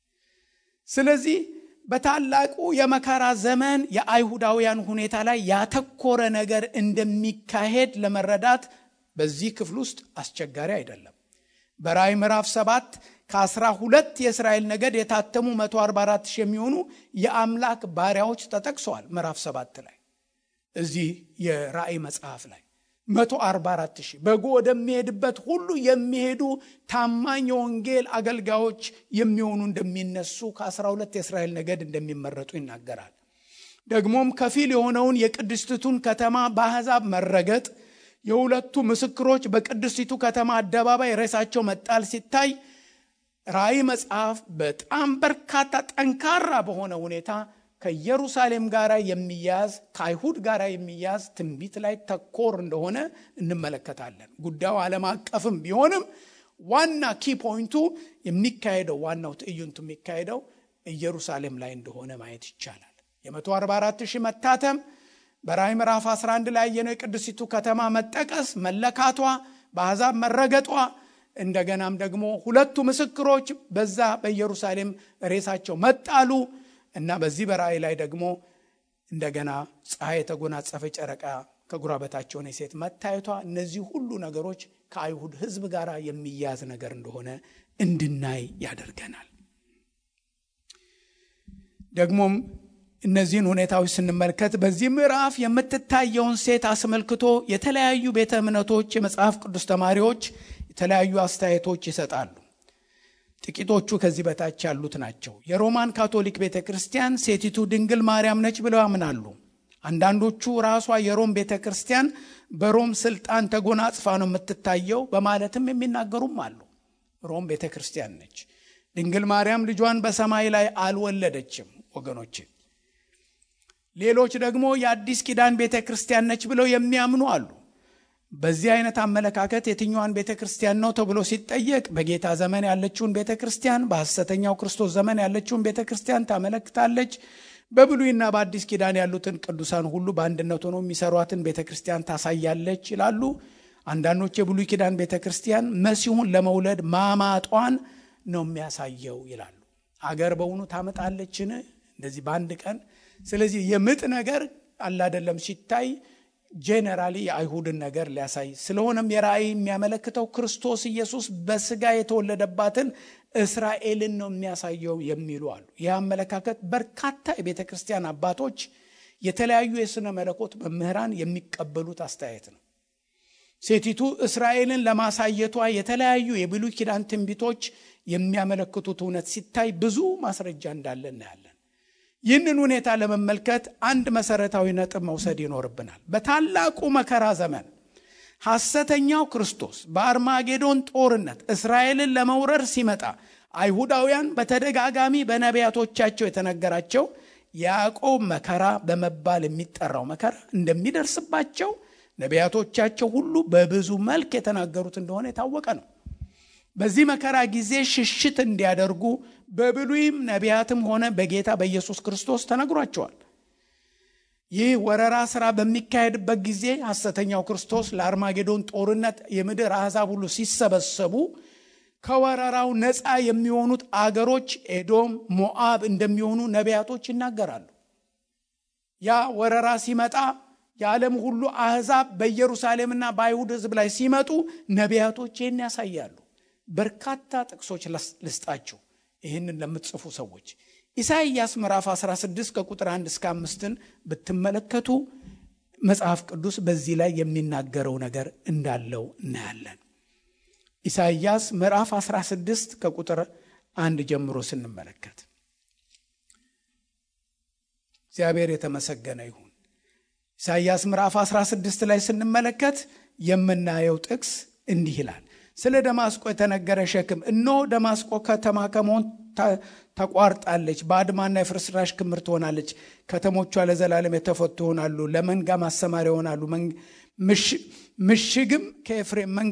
ስለዚህ በታላቁ የመከራ ዘመን የአይሁዳውያን ሁኔታ ላይ ያተኮረ ነገር እንደሚካሄድ ለመረዳት በዚህ ክፍል ውስጥ አስቸጋሪ አይደለም። በራእይ ምዕራፍ ሰባት ከአስራ ሁለት የእስራኤል ነገድ የታተሙ 144 ሺህ የሚሆኑ የአምላክ ባሪያዎች ተጠቅሰዋል። ምዕራፍ ሰባት ላይ እዚህ የራእይ መጽሐፍ ላይ 144 ሺህ በጎ ወደሚሄድበት ሁሉ የሚሄዱ ታማኝ የወንጌል አገልጋዮች የሚሆኑ እንደሚነሱ ከ12 የእስራኤል ነገድ እንደሚመረጡ ይናገራል። ደግሞም ከፊል የሆነውን የቅድስቲቱን ከተማ በአሕዛብ መረገጥ፣ የሁለቱ ምስክሮች በቅድስቲቱ ከተማ አደባባይ ሬሳቸው መጣል ሲታይ ራእይ መጽሐፍ በጣም በርካታ ጠንካራ በሆነ ሁኔታ ከኢየሩሳሌም ጋር የሚያዝ ከአይሁድ ጋር የሚያዝ ትንቢት ላይ ተኮር እንደሆነ እንመለከታለን። ጉዳዩ ዓለም አቀፍም ቢሆንም ዋና ኪ ፖይንቱ የሚካሄደው ዋናው ትዕይንቱ የሚካሄደው ኢየሩሳሌም ላይ እንደሆነ ማየት ይቻላል። የ144 ሺህ መታተም በራእይ ምዕራፍ 11 ላይ ያየነው የቅድስቲቱ ከተማ መጠቀስ፣ መለካቷ፣ በአሕዛብ መረገጧ እንደገናም ደግሞ ሁለቱ ምስክሮች በዛ በኢየሩሳሌም ሬሳቸው መጣሉ እና በዚህ በራእይ ላይ ደግሞ እንደገና ፀሐይ የተጎናጸፈ ጨረቃ ከጉራ በታች የሆነ ሴት መታየቷ እነዚህ ሁሉ ነገሮች ከአይሁድ ሕዝብ ጋር የሚያዝ ነገር እንደሆነ እንድናይ ያደርገናል። ደግሞም እነዚህን ሁኔታዎች ስንመለከት በዚህ ምዕራፍ የምትታየውን ሴት አስመልክቶ የተለያዩ ቤተ እምነቶች የመጽሐፍ ቅዱስ ተማሪዎች የተለያዩ አስተያየቶች ይሰጣሉ። ጥቂቶቹ ከዚህ በታች ያሉት ናቸው። የሮማን ካቶሊክ ቤተ ክርስቲያን ሴቲቱ ድንግል ማርያም ነች ብለው ያምናሉ። አንዳንዶቹ ራሷ የሮም ቤተ ክርስቲያን በሮም ስልጣን ተጎናጽፋ ነው የምትታየው በማለትም የሚናገሩም አሉ። ሮም ቤተ ክርስቲያን ነች። ድንግል ማርያም ልጇን በሰማይ ላይ አልወለደችም ወገኖች። ሌሎች ደግሞ የአዲስ ኪዳን ቤተ ክርስቲያን ነች ብለው የሚያምኑ አሉ። በዚህ አይነት አመለካከት የትኛዋን ቤተ ክርስቲያን ነው ተብሎ ሲጠየቅ በጌታ ዘመን ያለችውን ቤተ ክርስቲያን፣ በሐሰተኛው ክርስቶስ ዘመን ያለችውን ቤተ ክርስቲያን ታመለክታለች። በብሉይና በአዲስ ኪዳን ያሉትን ቅዱሳን ሁሉ በአንድነት ሆነው የሚሰሯትን ቤተ ክርስቲያን ታሳያለች ይላሉ። አንዳንዶች የብሉይ ኪዳን ቤተ ክርስቲያን መሲሁን ለመውለድ ማማጧን ነው የሚያሳየው ይላሉ። አገር በውኑ ታመጣለችን እንደዚህ በአንድ ቀን? ስለዚህ የምጥ ነገር አላደለም ሲታይ ጄኔራሊ የአይሁድን ነገር ሊያሳይ ስለሆነም የራእይ የሚያመለክተው ክርስቶስ ኢየሱስ በስጋ የተወለደባትን እስራኤልን ነው የሚያሳየው የሚሉ አሉ። ይህ አመለካከት በርካታ የቤተ ክርስቲያን አባቶች፣ የተለያዩ የሥነ መለኮት መምህራን የሚቀበሉት አስተያየት ነው። ሴቲቱ እስራኤልን ለማሳየቷ የተለያዩ የብሉይ ኪዳን ትንቢቶች የሚያመለክቱት እውነት ሲታይ ብዙ ማስረጃ እንዳለ እናያለን። ይህንን ሁኔታ ለመመልከት አንድ መሰረታዊ ነጥብ መውሰድ ይኖርብናል። በታላቁ መከራ ዘመን ሐሰተኛው ክርስቶስ በአርማጌዶን ጦርነት እስራኤልን ለመውረር ሲመጣ አይሁዳውያን በተደጋጋሚ በነቢያቶቻቸው የተነገራቸው የያዕቆብ መከራ በመባል የሚጠራው መከራ እንደሚደርስባቸው ነቢያቶቻቸው ሁሉ በብዙ መልክ የተናገሩት እንደሆነ የታወቀ ነው። በዚህ መከራ ጊዜ ሽሽት እንዲያደርጉ በብሉይም ነቢያትም ሆነ በጌታ በኢየሱስ ክርስቶስ ተነግሯቸዋል። ይህ ወረራ ስራ በሚካሄድበት ጊዜ ሐሰተኛው ክርስቶስ ለአርማጌዶን ጦርነት የምድር አሕዛብ ሁሉ ሲሰበሰቡ ከወረራው ነፃ የሚሆኑት አገሮች ኤዶም፣ ሞዓብ እንደሚሆኑ ነቢያቶች ይናገራሉ። ያ ወረራ ሲመጣ የዓለም ሁሉ አሕዛብ በኢየሩሳሌምና በአይሁድ ሕዝብ ላይ ሲመጡ ነቢያቶች ይህን ያሳያሉ። በርካታ ጥቅሶች ልስጣችሁ ይህንን ለምትጽፉ ሰዎች ኢሳይያስ ምዕራፍ 16 ከቁጥር 1 እስከ 5ን ብትመለከቱ መጽሐፍ ቅዱስ በዚህ ላይ የሚናገረው ነገር እንዳለው እናያለን። ኢሳይያስ ምዕራፍ 16 ከቁጥር አንድ ጀምሮ ስንመለከት እግዚአብሔር የተመሰገነ ይሁን። ኢሳይያስ ምዕራፍ 16 ላይ ስንመለከት የምናየው ጥቅስ እንዲህ ይላል። ስለ ደማስቆ የተነገረ ሸክም እነሆ ደማስቆ ከተማ ከመሆን ተቋርጣለች፣ ባድማና የፍርስራሽ ክምር ትሆናለች። ከተሞቿ ለዘላለም የተፈቱ ይሆናሉ፣ ለመንጋ ማሰማሪያ ይሆናሉ። ምሽግም ከኤፍሬም መንግ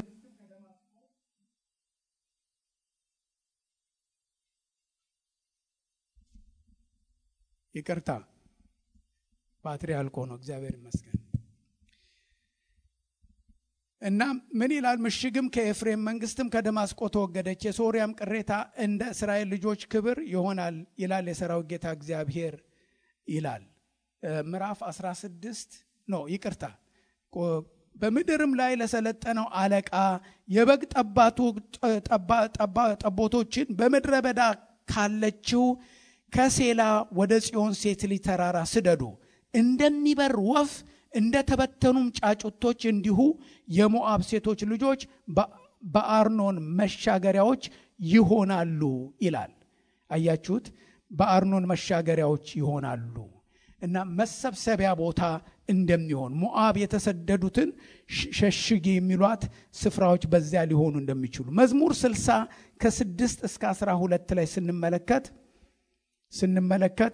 ይቅርታ ባትሪ አልቆ ነው። እግዚአብሔር ይመስገን። እና ምን ይላል? ምሽግም ከኤፍሬም መንግስትም ከደማስቆ ተወገደች፣ የሶርያም ቅሬታ እንደ እስራኤል ልጆች ክብር ይሆናል ይላል የሰራዊት ጌታ እግዚአብሔር ይላል። ምዕራፍ 16 ነው ይቅርታ። በምድርም ላይ ለሰለጠነው አለቃ የበግ ጠቦቶችን በምድረ በዳ ካለችው ከሴላ ወደ ጽዮን ሴት ልጅ ተራራ ስደዱ እንደሚበር ወፍ እንደ ተበተኑም ጫጩቶች እንዲሁ የሞዓብ ሴቶች ልጆች በአርኖን መሻገሪያዎች ይሆናሉ ይላል። አያችሁት? በአርኖን መሻገሪያዎች ይሆናሉ እና መሰብሰቢያ ቦታ እንደሚሆን ሞዓብ የተሰደዱትን ሸሽጊ የሚሏት ስፍራዎች በዚያ ሊሆኑ እንደሚችሉ መዝሙር ስልሳ ከስድስት እስከ አስራ ሁለት ላይ ስንመለከት ስንመለከት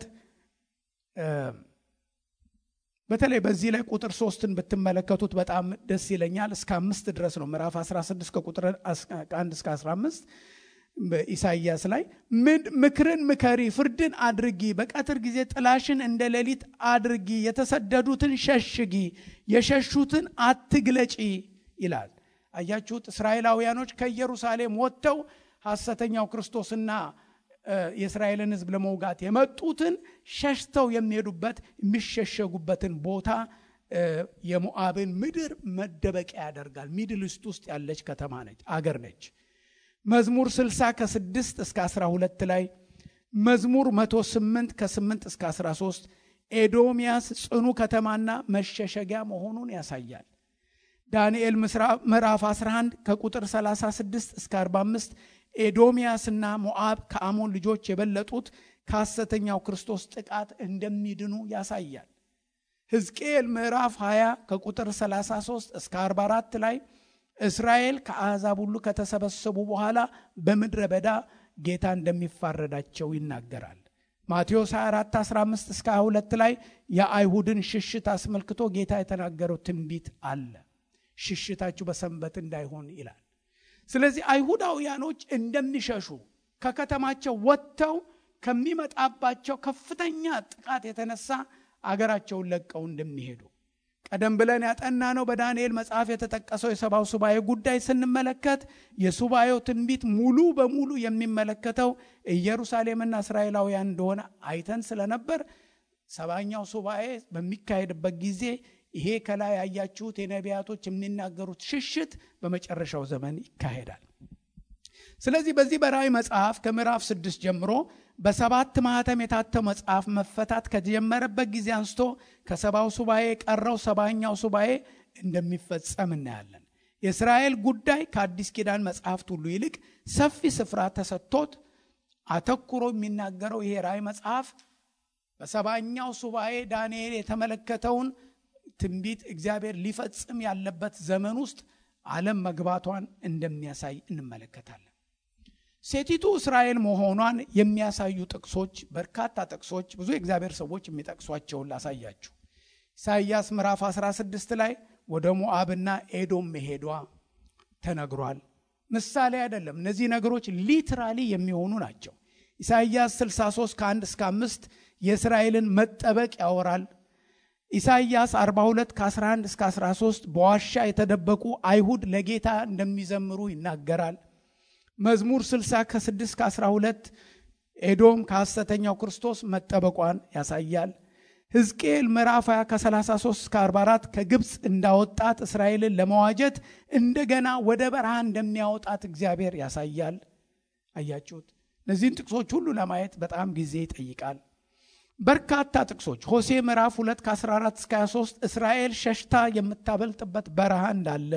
በተለይ በዚህ ላይ ቁጥር ሶስትን ብትመለከቱት በጣም ደስ ይለኛል። እስከ አምስት ድረስ ነው ምዕራፍ 16 ከቁጥር አንድ እስከ 15 በኢሳይያስ ላይ ምክርን ምከሪ፣ ፍርድን አድርጊ፣ በቀትር ጊዜ ጥላሽን እንደ ሌሊት አድርጊ፣ የተሰደዱትን ሸሽጊ፣ የሸሹትን አትግለጪ ይላል። አያችሁት? እስራኤላውያኖች ከኢየሩሳሌም ወጥተው ሐሰተኛው ክርስቶስና የእስራኤልን ሕዝብ ለመውጋት የመጡትን ሸሽተው የሚሄዱበት የሚሸሸጉበትን ቦታ የሞዓብን ምድር መደበቂያ ያደርጋል። ሚድል ኢስት ውስጥ ያለች ከተማ ነች፣ አገር ነች። መዝሙር 60 ከ6 እስከ 12 ላይ መዝሙር 108 ከ8 እስከ 13 ኤዶምያስ ጽኑ ከተማና መሸሸጊያ መሆኑን ያሳያል። ዳንኤል ምዕራፍ 11 ከቁጥር 36 እስከ 45 ኤዶምያስና ሞዓብ ከአሞን ልጆች የበለጡት ከሐሰተኛው ክርስቶስ ጥቃት እንደሚድኑ ያሳያል። ሕዝቅኤል ምዕራፍ 20 ከቁጥር 33 እስከ 44 ላይ እስራኤል ከአሕዛብ ሁሉ ከተሰበሰቡ በኋላ በምድረ በዳ ጌታ እንደሚፋረዳቸው ይናገራል። ማቴዎስ 24 15 እስከ 22 ላይ የአይሁድን ሽሽት አስመልክቶ ጌታ የተናገረው ትንቢት አለ። ሽሽታችሁ በሰንበት እንዳይሆን ይላል። ስለዚህ አይሁዳውያኖች እንደሚሸሹ ከከተማቸው ወጥተው ከሚመጣባቸው ከፍተኛ ጥቃት የተነሳ አገራቸውን ለቀው እንደሚሄዱ ቀደም ብለን ያጠና ነው በዳንኤል መጽሐፍ የተጠቀሰው የሰባው ሱባኤ ጉዳይ ስንመለከት የሱባኤው ትንቢት ሙሉ በሙሉ የሚመለከተው ኢየሩሳሌምና እስራኤላውያን እንደሆነ አይተን ስለነበር ሰባኛው ሱባኤ በሚካሄድበት ጊዜ ይሄ ከላይ ያያችሁት የነቢያቶች የሚናገሩት ሽሽት በመጨረሻው ዘመን ይካሄዳል። ስለዚህ በዚህ በራእይ መጽሐፍ ከምዕራፍ ስድስት ጀምሮ በሰባት ማህተም የታተው መጽሐፍ መፈታት ከጀመረበት ጊዜ አንስቶ ከሰባው ሱባኤ የቀረው ሰባኛው ሱባኤ እንደሚፈጸም እናያለን። የእስራኤል ጉዳይ ከአዲስ ኪዳን መጽሐፍት ሁሉ ይልቅ ሰፊ ስፍራ ተሰጥቶት አተኩሮ የሚናገረው ይሄ ራእይ መጽሐፍ በሰባኛው ሱባኤ ዳንኤል የተመለከተውን ትንቢት እግዚአብሔር ሊፈጽም ያለበት ዘመን ውስጥ ዓለም መግባቷን እንደሚያሳይ እንመለከታለን። ሴቲቱ እስራኤል መሆኗን የሚያሳዩ ጥቅሶች በርካታ ጥቅሶች ብዙ የእግዚአብሔር ሰዎች የሚጠቅሷቸውን ላሳያችሁ። ኢሳይያስ ምዕራፍ 16 ላይ ወደ ሞዓብና ኤዶም መሄዷ ተነግሯል። ምሳሌ አይደለም። እነዚህ ነገሮች ሊትራሊ የሚሆኑ ናቸው። ኢሳይያስ 63 ከ1 እስከ 5 የእስራኤልን መጠበቅ ያወራል። ኢሳይያስ 42 ከ11 እስከ 13 በዋሻ የተደበቁ አይሁድ ለጌታ እንደሚዘምሩ ይናገራል። መዝሙር 60 ከ6 እስከ 12 ኤዶም ከሐሰተኛው ክርስቶስ መጠበቋን ያሳያል። ሕዝቅኤል ምዕራፍ 20 ከ33 እስከ 44 ከግብፅ እንዳወጣት እስራኤልን ለመዋጀት እንደገና ወደ በረሃ እንደሚያወጣት እግዚአብሔር ያሳያል። አያችሁት? እነዚህን ጥቅሶች ሁሉ ለማየት በጣም ጊዜ ይጠይቃል። በርካታ ጥቅሶች ሆሴ ምዕራፍ 2 ከ14 እስከ 23 እስራኤል ሸሽታ የምታበልጥበት በረሃ እንዳለ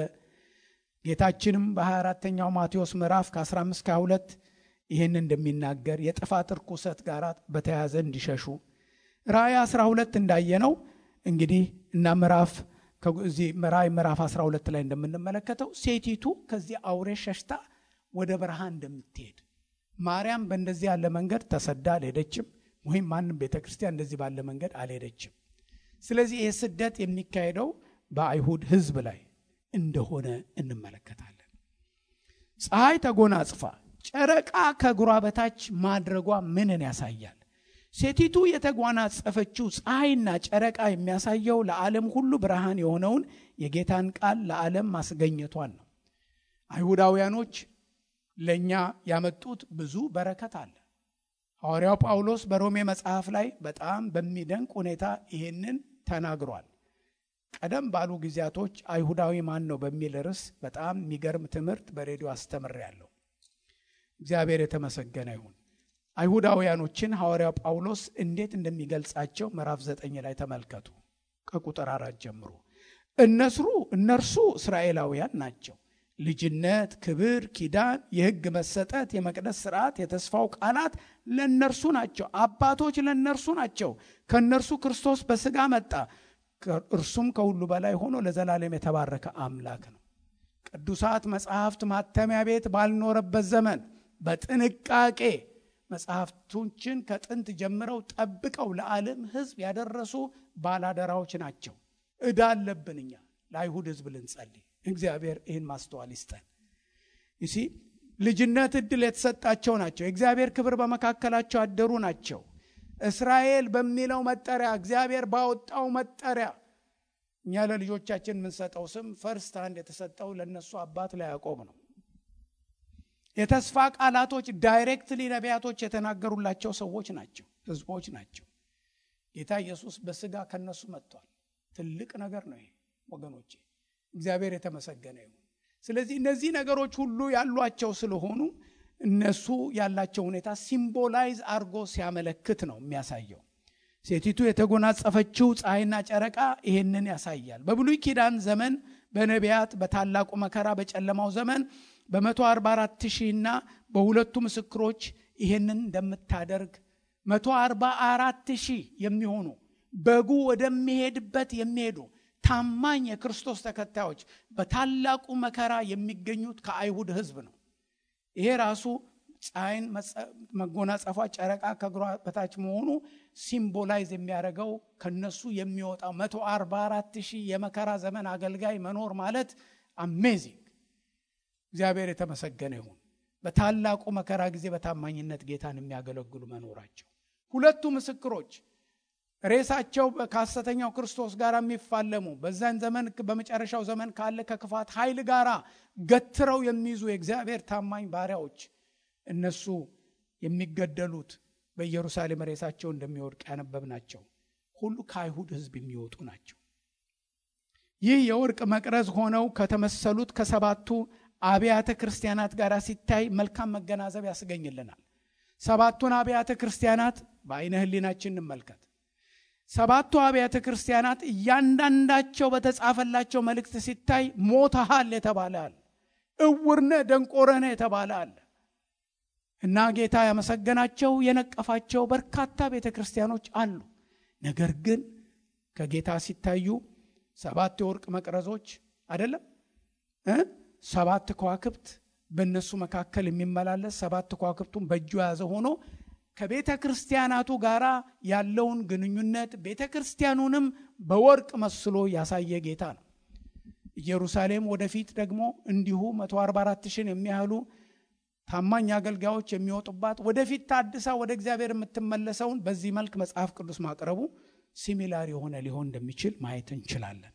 ጌታችንም በ24ተኛው ማቴዎስ ምዕራፍ ከ15 ከ22 ይህን እንደሚናገር የጥፋት ርኩሰት ጋር በተያያዘ እንዲሸሹ ራእይ 12 እንዳየነው እንግዲህ እና ምዕራፍ ከዚህ ራእይ ምዕራፍ 12 ላይ እንደምንመለከተው ሴቲቱ ከዚህ አውሬ ሸሽታ ወደ በረሃ እንደምትሄድ ማርያም በእንደዚህ ያለ መንገድ ተሰዳ አልሄደችም፣ ወይም ማንም ቤተ ክርስቲያን እንደዚህ ባለ መንገድ አልሄደችም። ስለዚህ ይህ ስደት የሚካሄደው በአይሁድ ሕዝብ ላይ እንደሆነ እንመለከታለን። ፀሐይ ተጎናጽፋ ጨረቃ ከእግሯ በታች ማድረጓ ምንን ያሳያል? ሴቲቱ የተጎናጸፈችው ፀሐይና ጨረቃ የሚያሳየው ለዓለም ሁሉ ብርሃን የሆነውን የጌታን ቃል ለዓለም ማስገኘቷን ነው። አይሁዳውያኖች ለእኛ ያመጡት ብዙ በረከት አለ። ሐዋርያው ጳውሎስ በሮሜ መጽሐፍ ላይ በጣም በሚደንቅ ሁኔታ ይህንን ተናግሯል። ቀደም ባሉ ጊዜያቶች አይሁዳዊ ማን ነው በሚል ርዕስ በጣም የሚገርም ትምህርት በሬዲዮ አስተምሬያለሁ። እግዚአብሔር የተመሰገነ ይሁን። አይሁዳውያኖችን ሐዋርያው ጳውሎስ እንዴት እንደሚገልጻቸው ምዕራፍ ዘጠኝ ላይ ተመልከቱ። ከቁጥር አራት ጀምሮ እነስሩ እነርሱ እስራኤላውያን ናቸው። ልጅነት፣ ክብር፣ ኪዳን፣ የሕግ መሰጠት፣ የመቅደስ ስርዓት፣ የተስፋው ቃላት ለእነርሱ ናቸው። አባቶች ለእነርሱ ናቸው። ከእነርሱ ክርስቶስ በሥጋ መጣ። እርሱም ከሁሉ በላይ ሆኖ ለዘላለም የተባረከ አምላክ ነው። ቅዱሳት መጽሐፍት ማተሚያ ቤት ባልኖረበት ዘመን በጥንቃቄ መጽሐፍቶችን ከጥንት ጀምረው ጠብቀው ለዓለም ሕዝብ ያደረሱ ባላደራዎች ናቸው። ዕዳ አለብን እኛ ለአይሁድ ሕዝብ ልንጸልይ። እግዚአብሔር ይህን ማስተዋል ይስጠን። ይሲ ልጅነት ዕድል የተሰጣቸው ናቸው። የእግዚአብሔር ክብር በመካከላቸው አደሩ ናቸው። እስራኤል በሚለው መጠሪያ እግዚአብሔር ባወጣው መጠሪያ እኛ ለልጆቻችን የምንሰጠው ስም ፈርስት አንድ የተሰጠው ለእነሱ አባት ለያዕቆብ ነው። የተስፋ ቃላቶች ዳይሬክትሊ ነቢያቶች የተናገሩላቸው ሰዎች ናቸው፣ ህዝቦች ናቸው። ጌታ ኢየሱስ በስጋ ከነሱ መጥቷል። ትልቅ ነገር ነው ይሄ ወገኖቼ፣ እግዚአብሔር የተመሰገነ ይሁን። ስለዚህ እነዚህ ነገሮች ሁሉ ያሏቸው ስለሆኑ እነሱ ያላቸው ሁኔታ ሲምቦላይዝ አድርጎ ሲያመለክት ነው የሚያሳየው። ሴቲቱ የተጎናጸፈችው ፀሐይና ጨረቃ ይሄንን ያሳያል። በብሉይ ኪዳን ዘመን በነቢያት በታላቁ መከራ በጨለማው ዘመን በ144 ሺህ እና በሁለቱ ምስክሮች ይሄንን እንደምታደርግ 144 ሺህ የሚሆኑ በጉ ወደሚሄድበት የሚሄዱ ታማኝ የክርስቶስ ተከታዮች በታላቁ መከራ የሚገኙት ከአይሁድ ሕዝብ ነው። ይሄ ራሱ ፀሐይን መጎናጸፏ ጨረቃ ከእግሯ በታች መሆኑ ሲምቦላይዝ የሚያደርገው ከነሱ የሚወጣው 144 ሺህ የመከራ ዘመን አገልጋይ መኖር ማለት አሜዚንግ። እግዚአብሔር የተመሰገነ ይሁን። በታላቁ መከራ ጊዜ በታማኝነት ጌታን የሚያገለግሉ መኖራቸው። ሁለቱ ምስክሮች ሬሳቸው ከሐሰተኛው ክርስቶስ ጋር የሚፋለሙ በዛን ዘመን በመጨረሻው ዘመን ካለ ከክፋት ኃይል ጋር ገትረው የሚይዙ የእግዚአብሔር ታማኝ ባሪያዎች እነሱ የሚገደሉት በኢየሩሳሌም ሬሳቸው እንደሚወድቅ ያነበብ ናቸው ሁሉ ከአይሁድ ሕዝብ የሚወጡ ናቸው። ይህ የወርቅ መቅረዝ ሆነው ከተመሰሉት ከሰባቱ አብያተ ክርስቲያናት ጋር ሲታይ መልካም መገናዘብ ያስገኝልናል። ሰባቱን አብያተ ክርስቲያናት በአይነ ህሊናችን እንመልከት። ሰባቱ አብያተ ክርስቲያናት እያንዳንዳቸው በተጻፈላቸው መልእክት ሲታይ ሞተሃል የተባለ አለ፣ እውርነ ደንቆረነ የተባለ አለ እና ጌታ ያመሰገናቸው የነቀፋቸው በርካታ ቤተ ክርስቲያኖች አሉ። ነገር ግን ከጌታ ሲታዩ ሰባት የወርቅ መቅረዞች አይደለም እ ሰባት ከዋክብት በእነሱ መካከል የሚመላለስ ሰባት ከዋክብቱን በእጁ የያዘ ሆኖ ከቤተ ክርስቲያናቱ ጋር ያለውን ግንኙነት ቤተ ክርስቲያኑንም በወርቅ መስሎ ያሳየ ጌታ ነው። ኢየሩሳሌም ወደፊት ደግሞ እንዲሁ 144 ሺን የሚያህሉ ታማኝ አገልጋዮች የሚወጡባት ወደፊት ታድሳ ወደ እግዚአብሔር የምትመለሰውን በዚህ መልክ መጽሐፍ ቅዱስ ማቅረቡ ሲሚላር የሆነ ሊሆን እንደሚችል ማየት እንችላለን።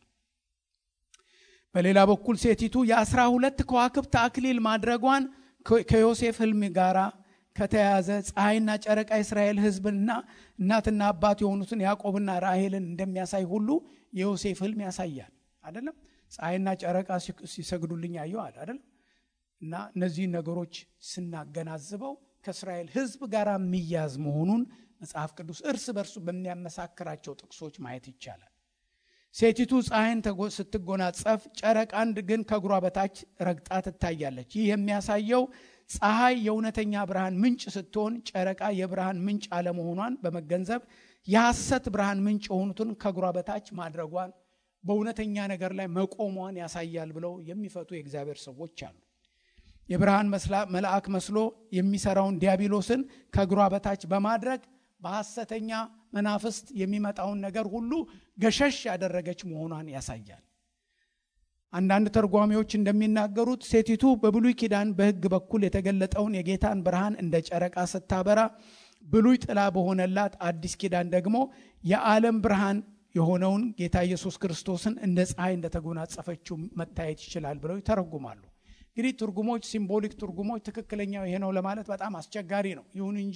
በሌላ በኩል ሴቲቱ የአስራ ሁለት ከዋክብት አክሊል ማድረጓን ከዮሴፍ ሕልም ጋራ ከተያያዘ ፀሐይና ጨረቃ የእስራኤል ሕዝብና እናትና አባት የሆኑትን ያዕቆብና ራሔልን እንደሚያሳይ ሁሉ የዮሴፍ ሕልም ያሳያል። አይደለም ፀሐይና ጨረቃ ሲሰግዱልኝ አየዋል አይደለም እና እነዚህን ነገሮች ስናገናዝበው ከእስራኤል ሕዝብ ጋር የሚያዝ መሆኑን መጽሐፍ ቅዱስ እርስ በርሱ በሚያመሳክራቸው ጥቅሶች ማየት ይቻላል። ሴቲቱ ፀሐይን ስትጎናጸፍ ጨረቃን ግን ከእግሯ በታች ረግጣ ትታያለች። ይህ የሚያሳየው ፀሐይ የእውነተኛ ብርሃን ምንጭ ስትሆን ጨረቃ የብርሃን ምንጭ አለመሆኗን በመገንዘብ የሐሰት ብርሃን ምንጭ የሆኑትን ከእግሯ በታች ማድረጓን በእውነተኛ ነገር ላይ መቆሟን ያሳያል ብለው የሚፈቱ የእግዚአብሔር ሰዎች አሉ። የብርሃን መልአክ መስሎ የሚሰራውን ዲያብሎስን ከእግሯ በታች በማድረግ በሐሰተኛ መናፍስት የሚመጣውን ነገር ሁሉ ገሸሽ ያደረገች መሆኗን ያሳያል። አንዳንድ ተርጓሚዎች እንደሚናገሩት ሴቲቱ በብሉይ ኪዳን በሕግ በኩል የተገለጠውን የጌታን ብርሃን እንደ ጨረቃ ስታበራ፣ ብሉይ ጥላ በሆነላት አዲስ ኪዳን ደግሞ የዓለም ብርሃን የሆነውን ጌታ ኢየሱስ ክርስቶስን እንደ ፀሐይ እንደተጎናጸፈችው መታየት ይችላል ብለው ይተረጉማሉ። እንግዲህ ትርጉሞች ሲምቦሊክ ትርጉሞች ትክክለኛው ይሄ ነው ለማለት በጣም አስቸጋሪ ነው። ይሁን እንጂ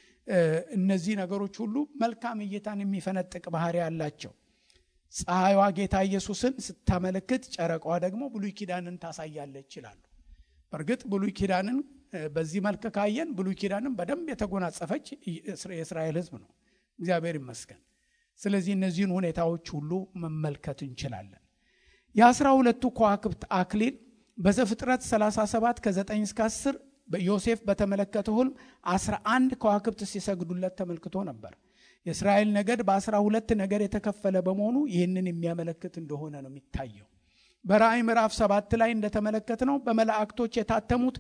እነዚህ ነገሮች ሁሉ መልካም እይታን የሚፈነጥቅ ባህሪ ያላቸው። ፀሐይዋ ጌታ ኢየሱስን ስታመለክት፣ ጨረቃዋ ደግሞ ብሉይ ኪዳንን ታሳያለች ይላሉ። በእርግጥ ብሉይ ኪዳንን በዚህ መልክ ካየን ብሉይ ኪዳንን በደንብ የተጎናጸፈች የእስራኤል ሕዝብ ነው። እግዚአብሔር ይመስገን። ስለዚህ እነዚህን ሁኔታዎች ሁሉ መመልከት እንችላለን። የአስራ ሁለቱ ከዋክብት አክሊል በዘፍጥረት 37 ከ9 እስከ 10 ዮሴፍ በተመለከተው ሕልም 11 ከዋክብት ሲሰግዱለት ተመልክቶ ነበር። የእስራኤል ነገድ በአስራ ሁለት ነገድ የተከፈለ በመሆኑ ይህንን የሚያመለክት እንደሆነ ነው የሚታየው። በራእይ ምዕራፍ ሰባት ላይ እንደተመለከት ነው በመላእክቶች የታተሙት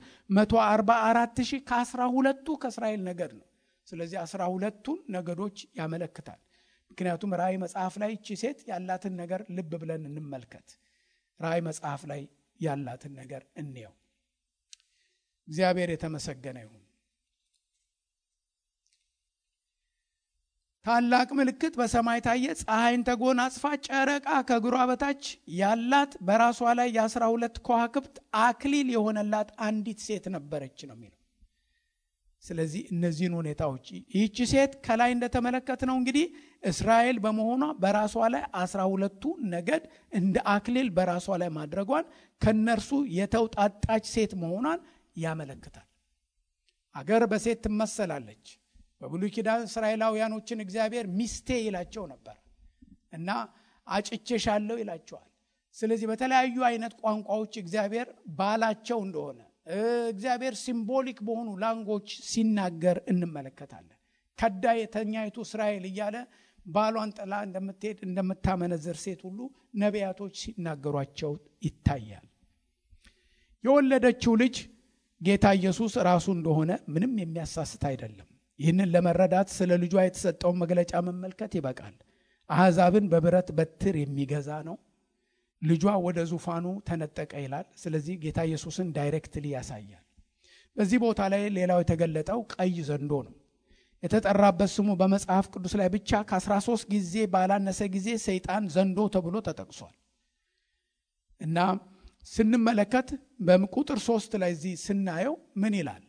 144 ሺህ ከአስራ ሁለቱ ከእስራኤል ነገድ ነው። ስለዚህ አስራ ሁለቱን ነገዶች ያመለክታል። ምክንያቱም ራእይ መጽሐፍ ላይ እቺ ሴት ያላትን ነገር ልብ ብለን እንመልከት። ራእይ መጽሐፍ ላይ ያላትን ነገር እንየው። እግዚአብሔር የተመሰገነ ይሁን። ታላቅ ምልክት በሰማይ ታየ። ፀሐይን ተጎናጽፋ ጨረቃ ከእግሯ በታች ያላት በራሷ ላይ የአስራ ሁለት ከዋክብት አክሊል የሆነላት አንዲት ሴት ነበረች ነው የሚለው። ስለዚህ እነዚህን ሁኔታዎች ይህቺ ሴት ከላይ እንደተመለከት ነው እንግዲህ እስራኤል በመሆኗ በራሷ ላይ አስራ ሁለቱ ነገድ እንደ አክሊል በራሷ ላይ ማድረጓን ከነርሱ የተውጣጣች ሴት መሆኗን ያመለክታል። አገር በሴት ትመሰላለች። በብሉይ ኪዳን እስራኤላውያኖችን እግዚአብሔር ሚስቴ ይላቸው ነበር እና አጭቼሻለሁ ይላቸዋል። ስለዚህ በተለያዩ አይነት ቋንቋዎች እግዚአብሔር ባላቸው እንደሆነ እግዚአብሔር ሲምቦሊክ በሆኑ ላንጎች ሲናገር እንመለከታለን። ከዳ የተኛይቱ እስራኤል እያለ ባሏን ጥላ እንደምትሄድ እንደምታመነዝር ሴት ሁሉ ነቢያቶች ሲናገሯቸው ይታያል። የወለደችው ልጅ ጌታ ኢየሱስ ራሱ እንደሆነ ምንም የሚያሳስት አይደለም። ይህንን ለመረዳት ስለ ልጇ የተሰጠውን መግለጫ መመልከት ይበቃል። አሕዛብን በብረት በትር የሚገዛ ነው። ልጇ ወደ ዙፋኑ ተነጠቀ ይላል። ስለዚህ ጌታ ኢየሱስን ዳይሬክትሊ ያሳያል። በዚህ ቦታ ላይ ሌላው የተገለጠው ቀይ ዘንዶ ነው። የተጠራበት ስሙ በመጽሐፍ ቅዱስ ላይ ብቻ ከ13 ጊዜ ባላነሰ ጊዜ ሰይጣን ዘንዶ ተብሎ ተጠቅሷል እና ስንመለከት በቁጥር ሶስት ላይ እዚህ ስናየው ምን ይላል?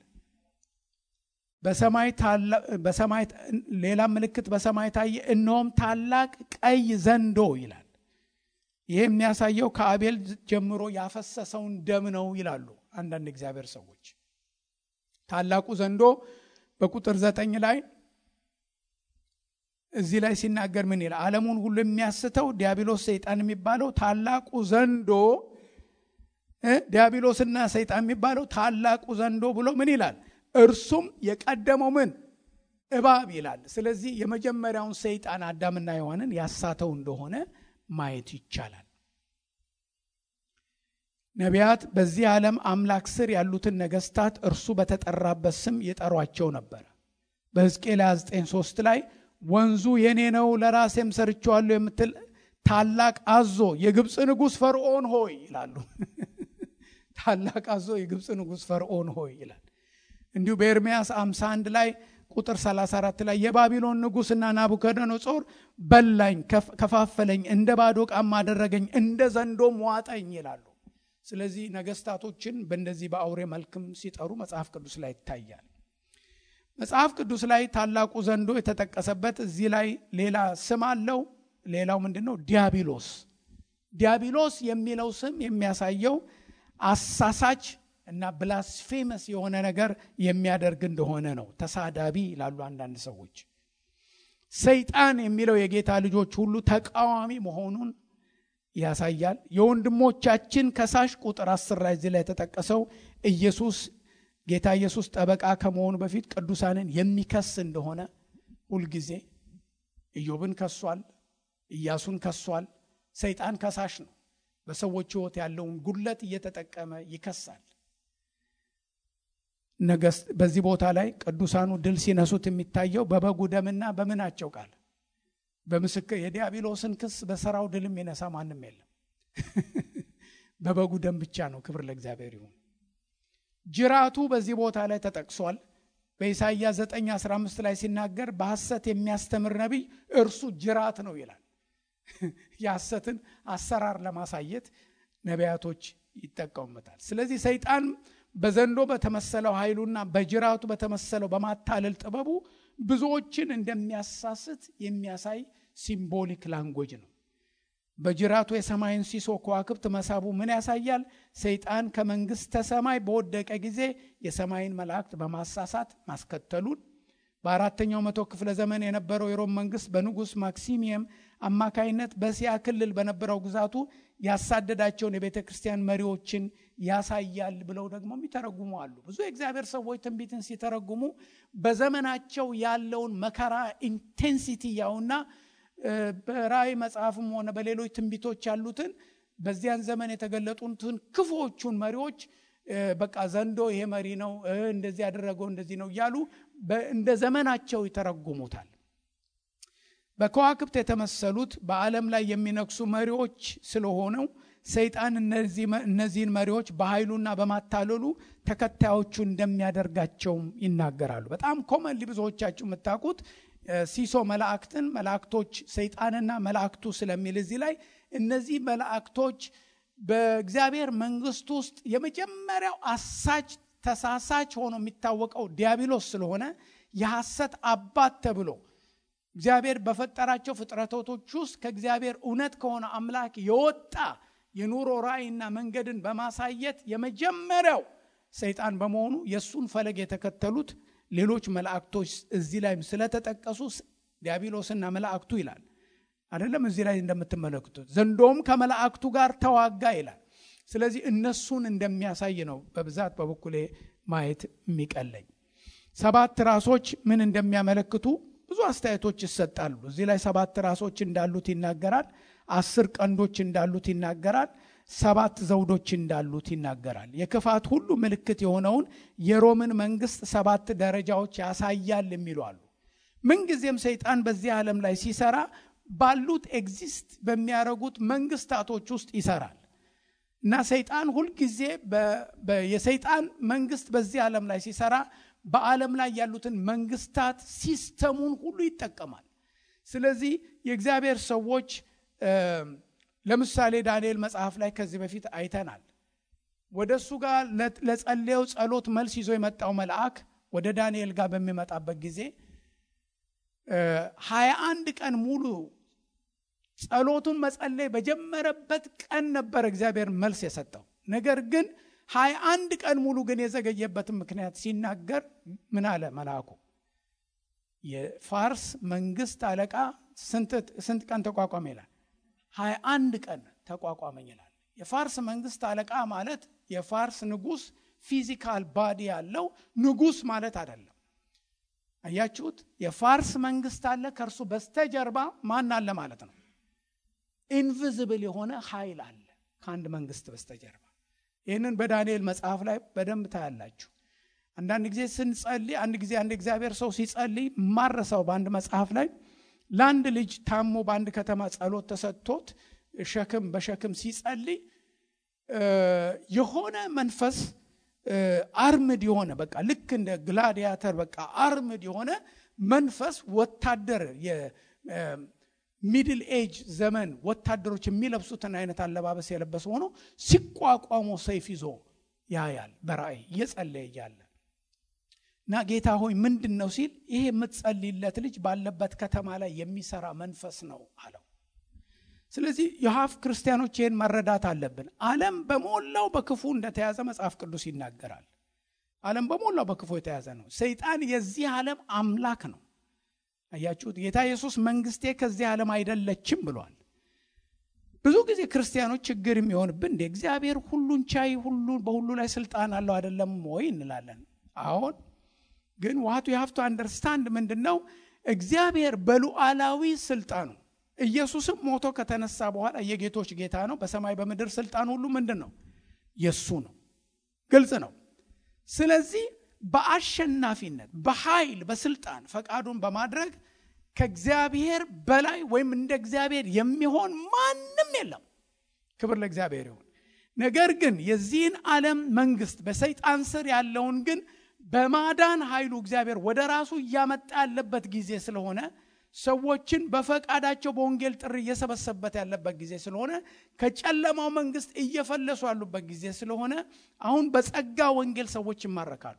በሰማይ ሌላ ምልክት በሰማይ ታየ፣ እነሆም ታላቅ ቀይ ዘንዶ ይላል። ይህ የሚያሳየው ከአቤል ጀምሮ ያፈሰሰውን ደም ነው ይላሉ አንዳንድ እግዚአብሔር ሰዎች። ታላቁ ዘንዶ በቁጥር ዘጠኝ ላይ እዚህ ላይ ሲናገር ምን ይላል? ዓለሙን ሁሉ የሚያስተው ዲያብሎስ ሰይጣን የሚባለው ታላቁ ዘንዶ ዲያብሎስና ሰይጣን የሚባለው ታላቁ ዘንዶ ብሎ ምን ይላል? እርሱም የቀደመው ምን እባብ ይላል። ስለዚህ የመጀመሪያውን ሰይጣን አዳምና ሔዋንን ያሳተው እንደሆነ ማየት ይቻላል። ነቢያት በዚህ ዓለም አምላክ ስር ያሉትን ነገስታት እርሱ በተጠራበት ስም የጠሯቸው ነበር። በሕዝቅኤል 9፥3 ላይ ወንዙ የኔ ነው ለራሴም ሰርቼዋለሁ የምትል ታላቅ አዞ የግብፅ ንጉሥ ፈርዖን ሆይ ይላሉ። ታላቅ አዞ የግብፅ ንጉሥ ፈርዖን ሆይ ይላል። እንዲሁ በኤርምያስ 51 ላይ ቁጥር 34 ላይ የባቢሎን ንጉሥና ናቡከደነጾር በላኝ፣ ከፋፈለኝ፣ እንደ ባዶ ዕቃም አደረገኝ፣ እንደ ዘንዶም ዋጠኝ ይላሉ። ስለዚህ ነገስታቶችን በእንደዚህ በአውሬ መልክም ሲጠሩ መጽሐፍ ቅዱስ ላይ ይታያል። መጽሐፍ ቅዱስ ላይ ታላቁ ዘንዶ የተጠቀሰበት እዚህ ላይ ሌላ ስም አለው። ሌላው ምንድን ነው? ዲያብሎስ። ዲያብሎስ የሚለው ስም የሚያሳየው አሳሳች እና ብላስፌመስ የሆነ ነገር የሚያደርግ እንደሆነ ነው። ተሳዳቢ ይላሉ አንዳንድ ሰዎች። ሰይጣን የሚለው የጌታ ልጆች ሁሉ ተቃዋሚ መሆኑን ያሳያል። የወንድሞቻችን ከሳሽ ቁጥር አስር ላይ እዚህ ላይ የተጠቀሰው ኢየሱስ ጌታ ኢየሱስ ጠበቃ ከመሆኑ በፊት ቅዱሳንን የሚከስ እንደሆነ ሁልጊዜ ኢዮብን ከሷል፣ ኢያሱን ከሷል። ሰይጣን ከሳሽ ነው። በሰዎች ሕይወት ያለውን ጉድለት እየተጠቀመ ይከሳል። ነገስት በዚህ ቦታ ላይ ቅዱሳኑ ድል ሲነሱት የሚታየው በበጉ ደምና በምናቸው ቃል በምስክር የዲያብሎስን ክስ በሰራው ድል የሚነሳ ማንም የለም። በበጉ ደም ብቻ ነው። ክብር ለእግዚአብሔር ይሁን። ጅራቱ በዚህ ቦታ ላይ ተጠቅሷል። በኢሳይያስ 9 15 ላይ ሲናገር በሐሰት የሚያስተምር ነቢይ እርሱ ጅራት ነው ይላል። የሐሰትን አሰራር ለማሳየት ነቢያቶች ይጠቀሙበታል። ስለዚህ ሰይጣን በዘንዶ በተመሰለው ኃይሉና በጅራቱ በተመሰለው በማታለል ጥበቡ ብዙዎችን እንደሚያሳስት የሚያሳይ ሲምቦሊክ ላንጎጅ ነው። በጅራቱ የሰማይን ሲሶ ከዋክብት መሳቡ ምን ያሳያል? ሰይጣን ከመንግሥተ ሰማይ በወደቀ ጊዜ የሰማይን መላእክት በማሳሳት ማስከተሉን በአራተኛው መቶ ክፍለ ዘመን የነበረው የሮም መንግስት በንጉሥ ማክሲሚየም አማካይነት በእስያ ክልል በነበረው ግዛቱ ያሳደዳቸውን የቤተ ክርስቲያን መሪዎችን ያሳያል ብለው ደግሞ የሚተረጉሙ አሉ። ብዙ የእግዚአብሔር ሰዎች ትንቢትን ሲተረጉሙ በዘመናቸው ያለውን መከራ ኢንቴንሲቲ ያውና በራእይ መጽሐፍም ሆነ በሌሎች ትንቢቶች ያሉትን በዚያን ዘመን የተገለጡትን ክፉዎቹን መሪዎች በቃ ዘንዶ ይሄ መሪ ነው፣ እንደዚህ ያደረገው እንደዚህ ነው እያሉ እንደ ዘመናቸው ይተረጉሙታል። በከዋክብት የተመሰሉት በዓለም ላይ የሚነግሱ መሪዎች ስለሆነው ሰይጣን እነዚህን መሪዎች በኃይሉና በማታለሉ ተከታዮቹ እንደሚያደርጋቸውም ይናገራሉ። በጣም ኮመንሊ ብዙዎቻችሁ የምታውቁት ሲሶ መላእክትን መላእክቶች ሰይጣንና መላእክቱ ስለሚል እዚህ ላይ እነዚህ መላእክቶች በእግዚአብሔር መንግስት ውስጥ የመጀመሪያው አሳች ተሳሳች ሆኖ የሚታወቀው ዲያብሎስ ስለሆነ የሐሰት አባት ተብሎ እግዚአብሔር በፈጠራቸው ፍጥረቶች ውስጥ ከእግዚአብሔር እውነት ከሆነ አምላክ የወጣ የኑሮ ራእይና መንገድን በማሳየት የመጀመሪያው ሰይጣን በመሆኑ የእሱን ፈለግ የተከተሉት ሌሎች መላእክቶች እዚህ ላይም ስለተጠቀሱ ዲያብሎስና መላእክቱ ይላል አይደለም። እዚህ ላይ እንደምትመለክቱት ዘንዶም ከመላእክቱ ጋር ተዋጋ ይላል። ስለዚህ እነሱን እንደሚያሳይ ነው በብዛት በበኩሌ ማየት የሚቀለኝ። ሰባት ራሶች ምን እንደሚያመለክቱ ብዙ አስተያየቶች ይሰጣሉ። እዚህ ላይ ሰባት ራሶች እንዳሉት ይናገራል። አስር ቀንዶች እንዳሉት ይናገራል። ሰባት ዘውዶች እንዳሉት ይናገራል። የክፋት ሁሉ ምልክት የሆነውን የሮምን መንግስት ሰባት ደረጃዎች ያሳያል የሚሉ አሉ። ምንጊዜም ሰይጣን በዚህ ዓለም ላይ ሲሰራ ባሉት ኤግዚስት በሚያደርጉት መንግስታቶች ውስጥ ይሰራል እና ሰይጣን ሁልጊዜ የሰይጣን መንግስት በዚህ ዓለም ላይ ሲሰራ በዓለም ላይ ያሉትን መንግስታት ሲስተሙን ሁሉ ይጠቀማል። ስለዚህ የእግዚአብሔር ሰዎች ለምሳሌ ዳንኤል መጽሐፍ ላይ ከዚህ በፊት አይተናል። ወደ እሱ ጋር ለጸለየው ጸሎት መልስ ይዞ የመጣው መልአክ ወደ ዳንኤል ጋር በሚመጣበት ጊዜ ሀያ አንድ ቀን ሙሉ ጸሎቱን መጸለይ በጀመረበት ቀን ነበር እግዚአብሔር መልስ የሰጠው። ነገር ግን ሀያ አንድ ቀን ሙሉ ግን የዘገየበትን ምክንያት ሲናገር ምን አለ መልአኩ? የፋርስ መንግስት አለቃ ስንት ቀን ተቋቋመ ይላል? ሀያ አንድ ቀን ተቋቋመኝ ይላል። የፋርስ መንግስት አለቃ ማለት የፋርስ ንጉስ ፊዚካል ባዲ ያለው ንጉስ ማለት አይደለም። አያችሁት? የፋርስ መንግስት አለ፣ ከእርሱ በስተጀርባ ማን አለ ማለት ነው። ኢንቪዝብል የሆነ ኃይል አለ ከአንድ መንግስት በስተጀርባ። ይህንን በዳንኤል መጽሐፍ ላይ በደንብ ታያላችሁ። አንዳንድ ጊዜ ስንጸልይ አንድ ጊዜ አንድ እግዚአብሔር ሰው ሲጸልይ ማረሰው በአንድ መጽሐፍ ላይ ለአንድ ልጅ ታሞ በአንድ ከተማ ጸሎት ተሰጥቶት ሸክም በሸክም ሲጸልይ የሆነ መንፈስ አርምድ የሆነ በቃ ልክ እንደ ግላዲያተር በቃ አርምድ የሆነ መንፈስ ወታደር የሚድል ኤጅ ዘመን ወታደሮች የሚለብሱትን አይነት አለባበስ የለበሰ ሆኖ ሲቋቋሙ ሰይፍ ይዞ ያያል በራእይ እየጸለየ እያለ እና ጌታ ሆይ ምንድን ነው ሲል ይሄ የምትጸልይለት ልጅ ባለበት ከተማ ላይ የሚሰራ መንፈስ ነው አለው። ስለዚህ የሀፍ ክርስቲያኖች ይህን መረዳት አለብን። ዓለም በሞላው በክፉ እንደተያዘ መጽሐፍ ቅዱስ ይናገራል። ዓለም በሞላው በክፉ የተያዘ ነው። ሰይጣን የዚህ ዓለም አምላክ ነው። አያችሁት? ጌታ ኢየሱስ መንግስቴ ከዚህ ዓለም አይደለችም ብሏል። ብዙ ጊዜ ክርስቲያኖች ችግር የሚሆንብን እንደ እግዚአብሔር ሁሉን ቻይ ሁሉ በሁሉ ላይ ስልጣን አለው አይደለም ወይ እንላለን። አሁን ግን ዋቱ የሀፍቱ አንደርስታንድ ምንድን ነው? እግዚአብሔር በሉዓላዊ ስልጣኑ ኢየሱስም ሞቶ ከተነሳ በኋላ የጌቶች ጌታ ነው። በሰማይ በምድር ስልጣን ሁሉ ምንድን ነው? የሱ ነው። ግልጽ ነው። ስለዚህ በአሸናፊነት በኃይል በስልጣን ፈቃዱን በማድረግ ከእግዚአብሔር በላይ ወይም እንደ እግዚአብሔር የሚሆን ማንም የለም። ክብር ለእግዚአብሔር ይሁን። ነገር ግን የዚህን ዓለም መንግስት በሰይጣን ስር ያለውን ግን በማዳን ኃይሉ እግዚአብሔር ወደ ራሱ እያመጣ ያለበት ጊዜ ስለሆነ ሰዎችን በፈቃዳቸው በወንጌል ጥሪ እየሰበሰበት ያለበት ጊዜ ስለሆነ ከጨለማው መንግስት እየፈለሱ ያሉበት ጊዜ ስለሆነ አሁን በጸጋ ወንጌል ሰዎች ይማረካሉ።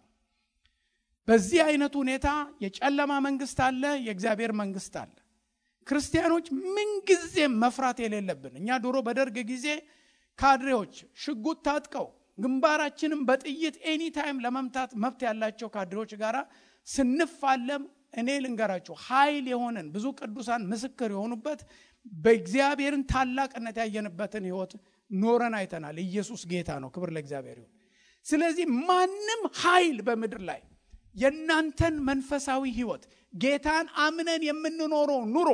በዚህ አይነት ሁኔታ የጨለማ መንግስት አለ፣ የእግዚአብሔር መንግስት አለ። ክርስቲያኖች ምንጊዜም መፍራት የሌለብን እኛ ድሮ በደርግ ጊዜ ካድሬዎች ሽጉጥ ታጥቀው ግንባራችንም በጥይት ኤኒታይም ለመምታት መብት ያላቸው ካድሬዎች ጋር ስንፋለም እኔ ልንገራችሁ ኃይል የሆነን ብዙ ቅዱሳን ምስክር የሆኑበት በእግዚአብሔርን ታላቅነት ያየንበትን ህይወት ኖረን አይተናል። ኢየሱስ ጌታ ነው። ክብር ለእግዚአብሔር ይሁን። ስለዚህ ማንም ኃይል በምድር ላይ የእናንተን መንፈሳዊ ህይወት ጌታን አምነን የምንኖረው ኑሮ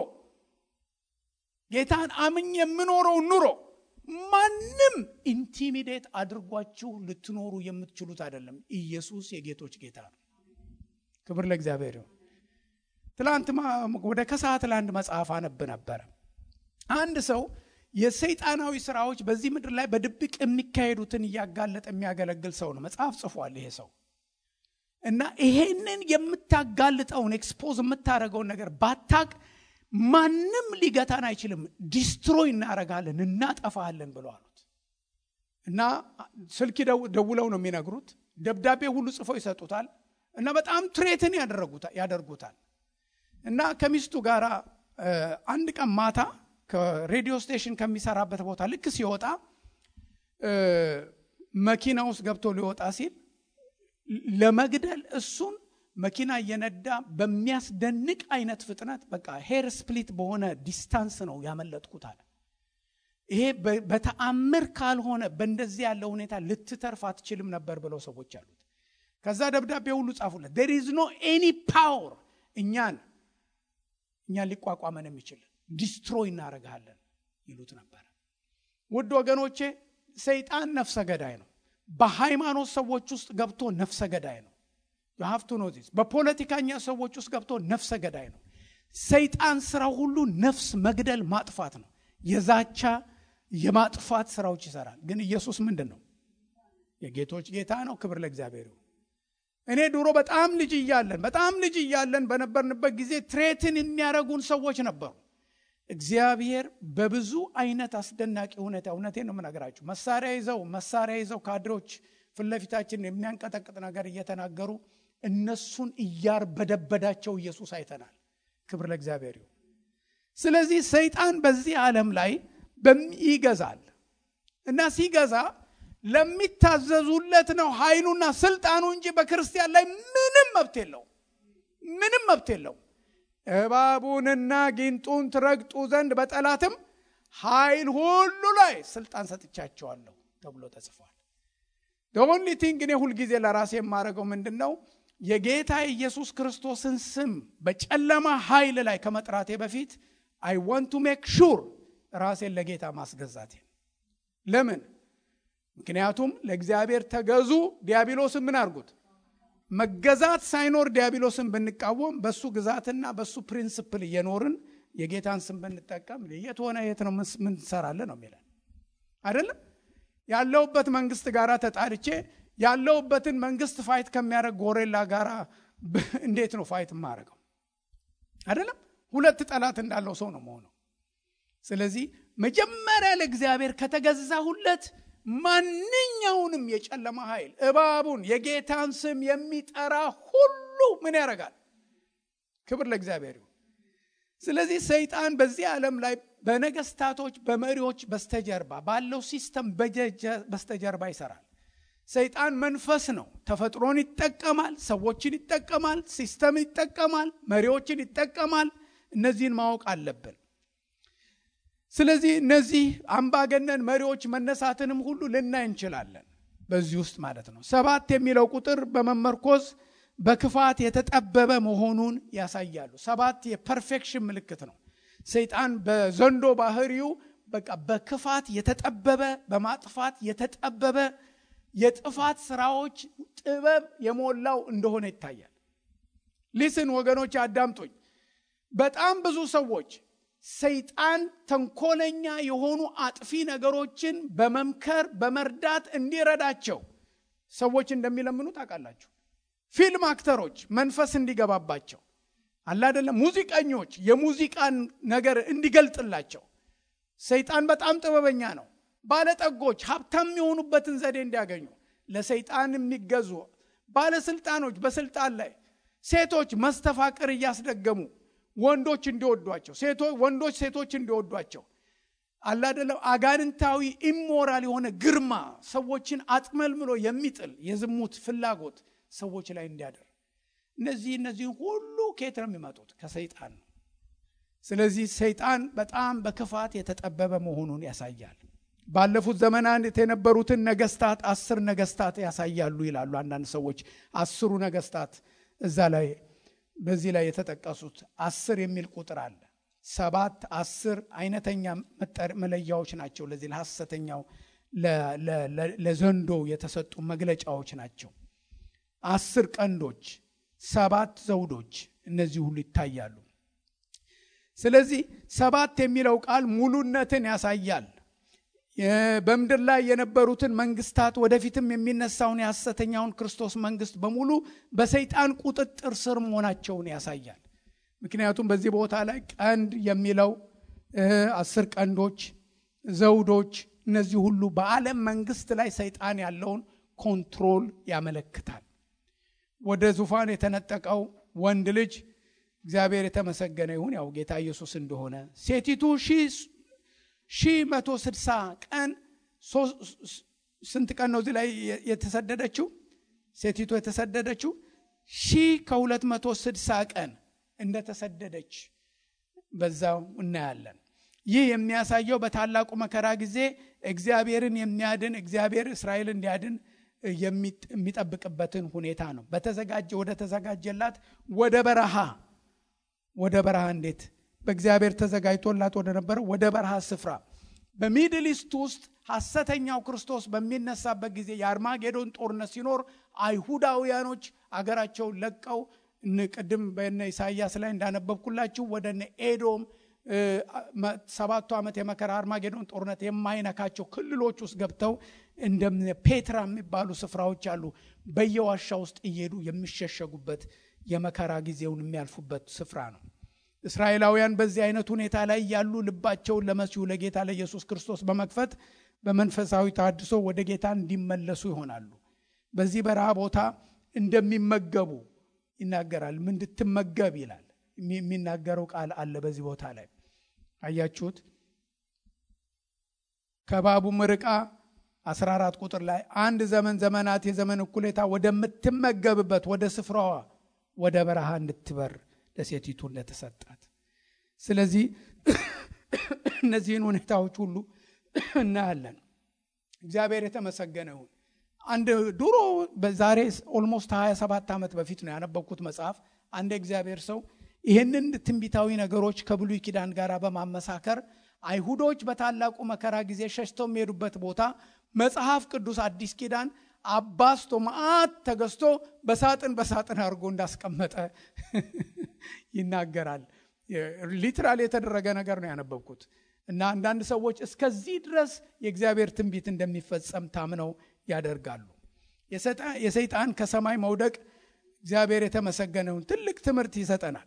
ጌታን አምኝ የምኖረው ኑሮ ማንም ኢንቲሚዴት አድርጓችሁ ልትኖሩ የምትችሉት አይደለም። ኢየሱስ የጌቶች ጌታ ነው። ክብር ለእግዚአብሔር ይሁን። ትላንት ወደ ከሰዓት ለአንድ መጽሐፍ አነብ ነበረ። አንድ ሰው የሰይጣናዊ ስራዎች በዚህ ምድር ላይ በድብቅ የሚካሄዱትን እያጋለጠ የሚያገለግል ሰው ነው። መጽሐፍ ጽፏል ይሄ ሰው እና ይሄንን የምታጋልጠውን ኤክስፖዝ የምታደርገውን ነገር ባታቅ ማንም ሊገታን አይችልም። ዲስትሮይ እናረጋለን፣ እናጠፋለን ብለው አሉት እና ስልክ ደውለው ነው የሚነግሩት። ደብዳቤ ሁሉ ጽፈው ይሰጡታል እና በጣም ትሬትን ያደርጉታል እና ከሚስቱ ጋር አንድ ቀን ማታ ከሬዲዮ ስቴሽን ከሚሰራበት ቦታ ልክ ሲወጣ መኪና ውስጥ ገብቶ ሊወጣ ሲል ለመግደል እሱን መኪና እየነዳ በሚያስደንቅ አይነት ፍጥነት በቃ ሄር ስፕሊት በሆነ ዲስታንስ ነው ያመለጥኩት አለ። ይሄ በተአምር ካልሆነ በእንደዚህ ያለ ሁኔታ ልትተርፍ አትችልም ነበር ብለው ሰዎች አሉት። ከዛ ደብዳቤ ሁሉ ጻፉለት። ዴር ኢዝ ኖ ኤኒ ፓወር እኛን እኛን ሊቋቋመን የሚችል ዲስትሮይ እናደርግሃለን ይሉት ነበር። ውድ ወገኖቼ ሰይጣን ነፍሰ ገዳይ ነው። በሃይማኖት ሰዎች ውስጥ ገብቶ ነፍሰ ገዳይ ነው። ሀፍቱ ኖቲስ በፖለቲካኛ ሰዎች ውስጥ ገብቶ ነፍሰ ገዳይ ነው። ሰይጣን ስራው ሁሉ ነፍስ መግደል ማጥፋት ነው። የዛቻ የማጥፋት ስራዎች ይሰራል። ግን ኢየሱስ ምንድን ነው? የጌቶች ጌታ ነው። ክብር ለእግዚአብሔር ይሁን እኔ ድሮ በጣም ልጅ እያለን በጣም ልጅ እያለን በነበርንበት ጊዜ ትሬትን የሚያደርጉን ሰዎች ነበሩ። እግዚአብሔር በብዙ አይነት አስደናቂ ሁኔታ እውነቴን ነው የምነግራችሁ። መሳሪያ ይዘው መሳሪያ ይዘው ካድሬዎች ፊት ለፊታችን የሚያንቀጠቅጥ ነገር እየተናገሩ እነሱን እያርበደበዳቸው ኢየሱስ አይተናል። ክብር ለእግዚአብሔር ይሁን። ስለዚህ ሰይጣን በዚህ ዓለም ላይ ይገዛል እና ሲገዛ ለሚታዘዙለት ነው ኃይሉና ስልጣኑ እንጂ በክርስቲያን ላይ ምንም መብት የለው፣ ምንም መብት የለው። እባቡንና ጊንጡን ትረግጡ ዘንድ በጠላትም ኃይል ሁሉ ላይ ስልጣን ሰጥቻቸዋለሁ ተብሎ ተጽፏል። ኦንሊ ቲንግ እኔ ሁልጊዜ ለራሴ የማደርገው ምንድን ነው? የጌታ የኢየሱስ ክርስቶስን ስም በጨለማ ኃይል ላይ ከመጥራቴ በፊት አይ ዋንት ቱ ሜክ ሹር ራሴን ለጌታ ማስገዛቴ። ለምን? ምክንያቱም ለእግዚአብሔር ተገዙ፣ ዲያብሎስን ምን አድርጉት? መገዛት ሳይኖር ዲያብሎስን ብንቃወም በሱ ግዛትና በሱ ፕሪንስፕል እየኖርን የጌታን ስም ብንጠቀም የት ሆነ የት ነው ምን ትሰራለህ ነው የሚለን አይደለም። ያለውበት መንግስት ጋር ተጣልቼ ያለውበትን መንግስት ፋይት ከሚያደርግ ጎሬላ ጋር እንዴት ነው ፋይት የማደርገው? አይደለም። ሁለት ጠላት እንዳለው ሰው ነው መሆነው። ስለዚህ መጀመሪያ ለእግዚአብሔር ከተገዛሁለት ማንኛውንም የጨለማ ኃይል እባቡን የጌታን ስም የሚጠራ ሁሉ ምን ያደርጋል? ክብር ለእግዚአብሔር ይሁን። ስለዚህ ሰይጣን በዚህ ዓለም ላይ በነገስታቶች በመሪዎች በስተጀርባ ባለው ሲስተም በስተጀርባ ይሰራል። ሰይጣን መንፈስ ነው። ተፈጥሮን ይጠቀማል፣ ሰዎችን ይጠቀማል፣ ሲስተም ይጠቀማል፣ መሪዎችን ይጠቀማል። እነዚህን ማወቅ አለብን። ስለዚህ እነዚህ አምባገነን መሪዎች መነሳትንም ሁሉ ልናይ እንችላለን በዚህ ውስጥ ማለት ነው። ሰባት የሚለው ቁጥር በመመርኮዝ በክፋት የተጠበበ መሆኑን ያሳያሉ። ሰባት የፐርፌክሽን ምልክት ነው። ሰይጣን በዘንዶ ባህሪው በቃ በክፋት የተጠበበ በማጥፋት የተጠበበ የጥፋት ስራዎች ጥበብ የሞላው እንደሆነ ይታያል። ሊስን ወገኖች አዳምጡኝ። በጣም ብዙ ሰዎች ሰይጣን ተንኮለኛ የሆኑ አጥፊ ነገሮችን በመምከር በመርዳት እንዲረዳቸው ሰዎች እንደሚለምኑ ታውቃላችሁ። ፊልም አክተሮች መንፈስ እንዲገባባቸው አላደለም፣ ሙዚቀኞች የሙዚቃን ነገር እንዲገልጥላቸው ሰይጣን በጣም ጥበበኛ ነው። ባለጠጎች ሀብታም የሆኑበትን ዘዴ እንዲያገኙ ለሰይጣን የሚገዙ ባለስልጣኖች በስልጣን ላይ ሴቶች መስተፋቅር እያስደገሙ ወንዶች እንዲወዷቸው ወንዶች ሴቶች እንዲወዷቸው አላደለም አጋንንታዊ ኢሞራል የሆነ ግርማ ሰዎችን አጥመልምሎ የሚጥል የዝሙት ፍላጎት ሰዎች ላይ እንዲያደር እነዚህ እነዚህ ሁሉ ከየት ነው የሚመጡት? ከሰይጣን ነው። ስለዚህ ሰይጣን በጣም በክፋት የተጠበበ መሆኑን ያሳያል። ባለፉት ዘመናት የነበሩትን ነገስታት አስር ነገስታት ያሳያሉ ይላሉ አንዳንድ ሰዎች። አስሩ ነገስታት እዛ ላይ በዚህ ላይ የተጠቀሱት አስር የሚል ቁጥር አለ። ሰባት አስር አይነተኛ መለያዎች ናቸው። ለዚህ ለሐሰተኛው ለዘንዶ የተሰጡ መግለጫዎች ናቸው። አስር ቀንዶች፣ ሰባት ዘውዶች፣ እነዚህ ሁሉ ይታያሉ። ስለዚህ ሰባት የሚለው ቃል ሙሉነትን ያሳያል። በምድር ላይ የነበሩትን መንግስታት ወደፊትም የሚነሳውን የሐሰተኛውን ክርስቶስ መንግስት በሙሉ በሰይጣን ቁጥጥር ስር መሆናቸውን ያሳያል። ምክንያቱም በዚህ ቦታ ላይ ቀንድ የሚለው አስር ቀንዶች፣ ዘውዶች፣ እነዚህ ሁሉ በዓለም መንግስት ላይ ሰይጣን ያለውን ኮንትሮል ያመለክታል። ወደ ዙፋን የተነጠቀው ወንድ ልጅ እግዚአብሔር የተመሰገነ ይሁን ያው ጌታ ኢየሱስ እንደሆነ ሴቲቱ ሺህ መቶ ስድሳ ቀን ስንት ቀን ነው እዚህ ላይ የተሰደደችው? ሴቲቱ የተሰደደችው ሺህ ከሁለት መቶ ስድሳ ቀን እንደተሰደደች በዛው እናያለን። ይህ የሚያሳየው በታላቁ መከራ ጊዜ እግዚአብሔርን የሚያድን እግዚአብሔር እስራኤል እንዲያድን የሚጠብቅበትን ሁኔታ ነው። በተዘጋጀ ወደ ተዘጋጀላት ወደ በረሃ ወደ በረሃ እንዴት በእግዚአብሔር ተዘጋጅቶላት ወደ ነበረው ወደ በረሃ ስፍራ በሚድል ኢስት ውስጥ ሐሰተኛው ክርስቶስ በሚነሳበት ጊዜ የአርማጌዶን ጦርነት ሲኖር አይሁዳውያኖች አገራቸውን ለቀው ቅድም በነ ኢሳያስ ላይ እንዳነበብኩላችሁ ወደ ነ ኤዶም ሰባቱ ዓመት የመከራ አርማጌዶን ጦርነት የማይነካቸው ክልሎች ውስጥ ገብተው እንደ ፔትራ የሚባሉ ስፍራዎች አሉ። በየዋሻ ውስጥ እየሄዱ የሚሸሸጉበት የመከራ ጊዜውን የሚያልፉበት ስፍራ ነው። እስራኤላውያን በዚህ አይነት ሁኔታ ላይ ያሉ ልባቸውን ለመሲሁ ለጌታ ለኢየሱስ ክርስቶስ በመክፈት በመንፈሳዊ ታድሶ ወደ ጌታ እንዲመለሱ ይሆናሉ። በዚህ በረሃ ቦታ እንደሚመገቡ ይናገራል። እንድትመገብ ይላል የሚናገረው ቃል አለ በዚህ ቦታ ላይ አያችሁት። ከባቡም ርቃ 14 ቁጥር ላይ አንድ ዘመን ዘመናት የዘመን እኩሌታ ወደምትመገብበት ወደ ስፍራዋ ወደ በረሃ እንድትበር ለሴቲቱ እንደተሰጣት። ስለዚህ እነዚህን ሁኔታዎች ሁሉ እናያለን። እግዚአብሔር የተመሰገነ ይሁን። አንድ ድሮ በዛሬ ኦልሞስት 27 ዓመት በፊት ነው ያነበብኩት መጽሐፍ። አንድ እግዚአብሔር ሰው ይህንን ትንቢታዊ ነገሮች ከብሉይ ኪዳን ጋር በማመሳከር አይሁዶች በታላቁ መከራ ጊዜ ሸሽተው የሚሄዱበት ቦታ መጽሐፍ ቅዱስ አዲስ ኪዳን አባስቶ መዓት ተገዝቶ በሳጥን በሳጥን አድርጎ እንዳስቀመጠ ይናገራል። ሊትራል የተደረገ ነገር ነው ያነበብኩት እና አንዳንድ ሰዎች እስከዚህ ድረስ የእግዚአብሔር ትንቢት እንደሚፈጸም ታምነው ያደርጋሉ። የሰይጣን ከሰማይ መውደቅ እግዚአብሔር የተመሰገነውን ትልቅ ትምህርት ይሰጠናል።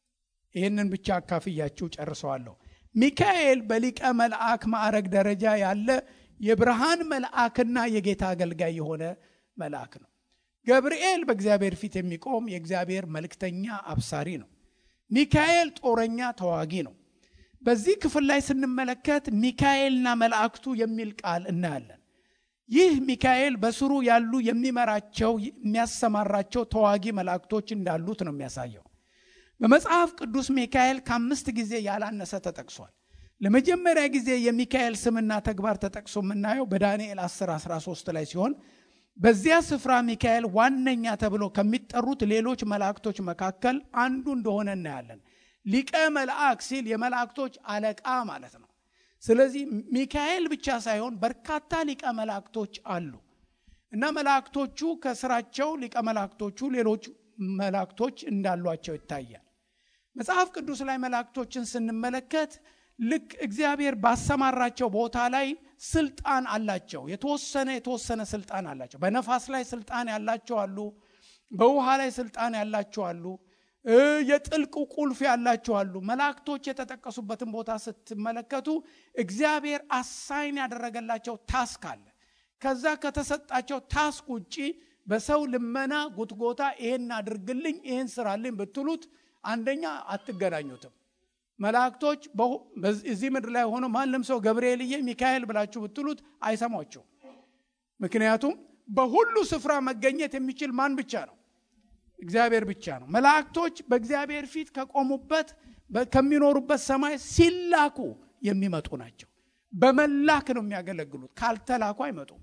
ይህንን ብቻ አካፍያችሁ ጨርሰዋለሁ። ሚካኤል በሊቀ መልአክ ማዕረግ ደረጃ ያለ የብርሃን መልአክና የጌታ አገልጋይ የሆነ መልአክ ነው። ገብርኤል በእግዚአብሔር ፊት የሚቆም የእግዚአብሔር መልእክተኛ አብሳሪ ነው። ሚካኤል ጦረኛ ተዋጊ ነው። በዚህ ክፍል ላይ ስንመለከት ሚካኤልና መላእክቱ የሚል ቃል እናያለን። ይህ ሚካኤል በስሩ ያሉ የሚመራቸው የሚያሰማራቸው ተዋጊ መላእክቶች እንዳሉት ነው የሚያሳየው። በመጽሐፍ ቅዱስ ሚካኤል ከአምስት ጊዜ ያላነሰ ተጠቅሷል። ለመጀመሪያ ጊዜ የሚካኤል ስምና ተግባር ተጠቅሶ የምናየው በዳንኤል 10 13 ላይ ሲሆን በዚያ ስፍራ ሚካኤል ዋነኛ ተብሎ ከሚጠሩት ሌሎች መላእክቶች መካከል አንዱ እንደሆነ እናያለን። ሊቀ መልአክ ሲል የመላእክቶች አለቃ ማለት ነው። ስለዚህ ሚካኤል ብቻ ሳይሆን በርካታ ሊቀ መላእክቶች አሉ እና መላእክቶቹ ከስራቸው ሊቀ መላእክቶቹ ሌሎች መላእክቶች እንዳሏቸው ይታያል። መጽሐፍ ቅዱስ ላይ መላእክቶችን ስንመለከት ልክ እግዚአብሔር ባሰማራቸው ቦታ ላይ ስልጣን አላቸው። የተወሰነ የተወሰነ ስልጣን አላቸው። በነፋስ ላይ ስልጣን ያላቸው አሉ። በውሃ ላይ ስልጣን ያላቸው አሉ። የጥልቅ ቁልፍ ያላቸው አሉ። መላእክቶች የተጠቀሱበትን ቦታ ስትመለከቱ እግዚአብሔር አሳይን ያደረገላቸው ታስክ አለ። ከዛ ከተሰጣቸው ታስክ ውጪ በሰው ልመና ጉትጎታ ይሄን አድርግልኝ ይሄን ስራልኝ ብትሉት አንደኛ አትገናኙትም። መላእክቶች እዚህ ምድር ላይ ሆኖ ማንም ሰው ገብርኤልዬ ሚካኤል ብላችሁ ብትሉት አይሰሟቸው። ምክንያቱም በሁሉ ስፍራ መገኘት የሚችል ማን ብቻ ነው? እግዚአብሔር ብቻ ነው። መላእክቶች በእግዚአብሔር ፊት ከቆሙበት ከሚኖሩበት ሰማይ ሲላኩ የሚመጡ ናቸው። በመላክ ነው የሚያገለግሉት። ካልተላኩ አይመጡም።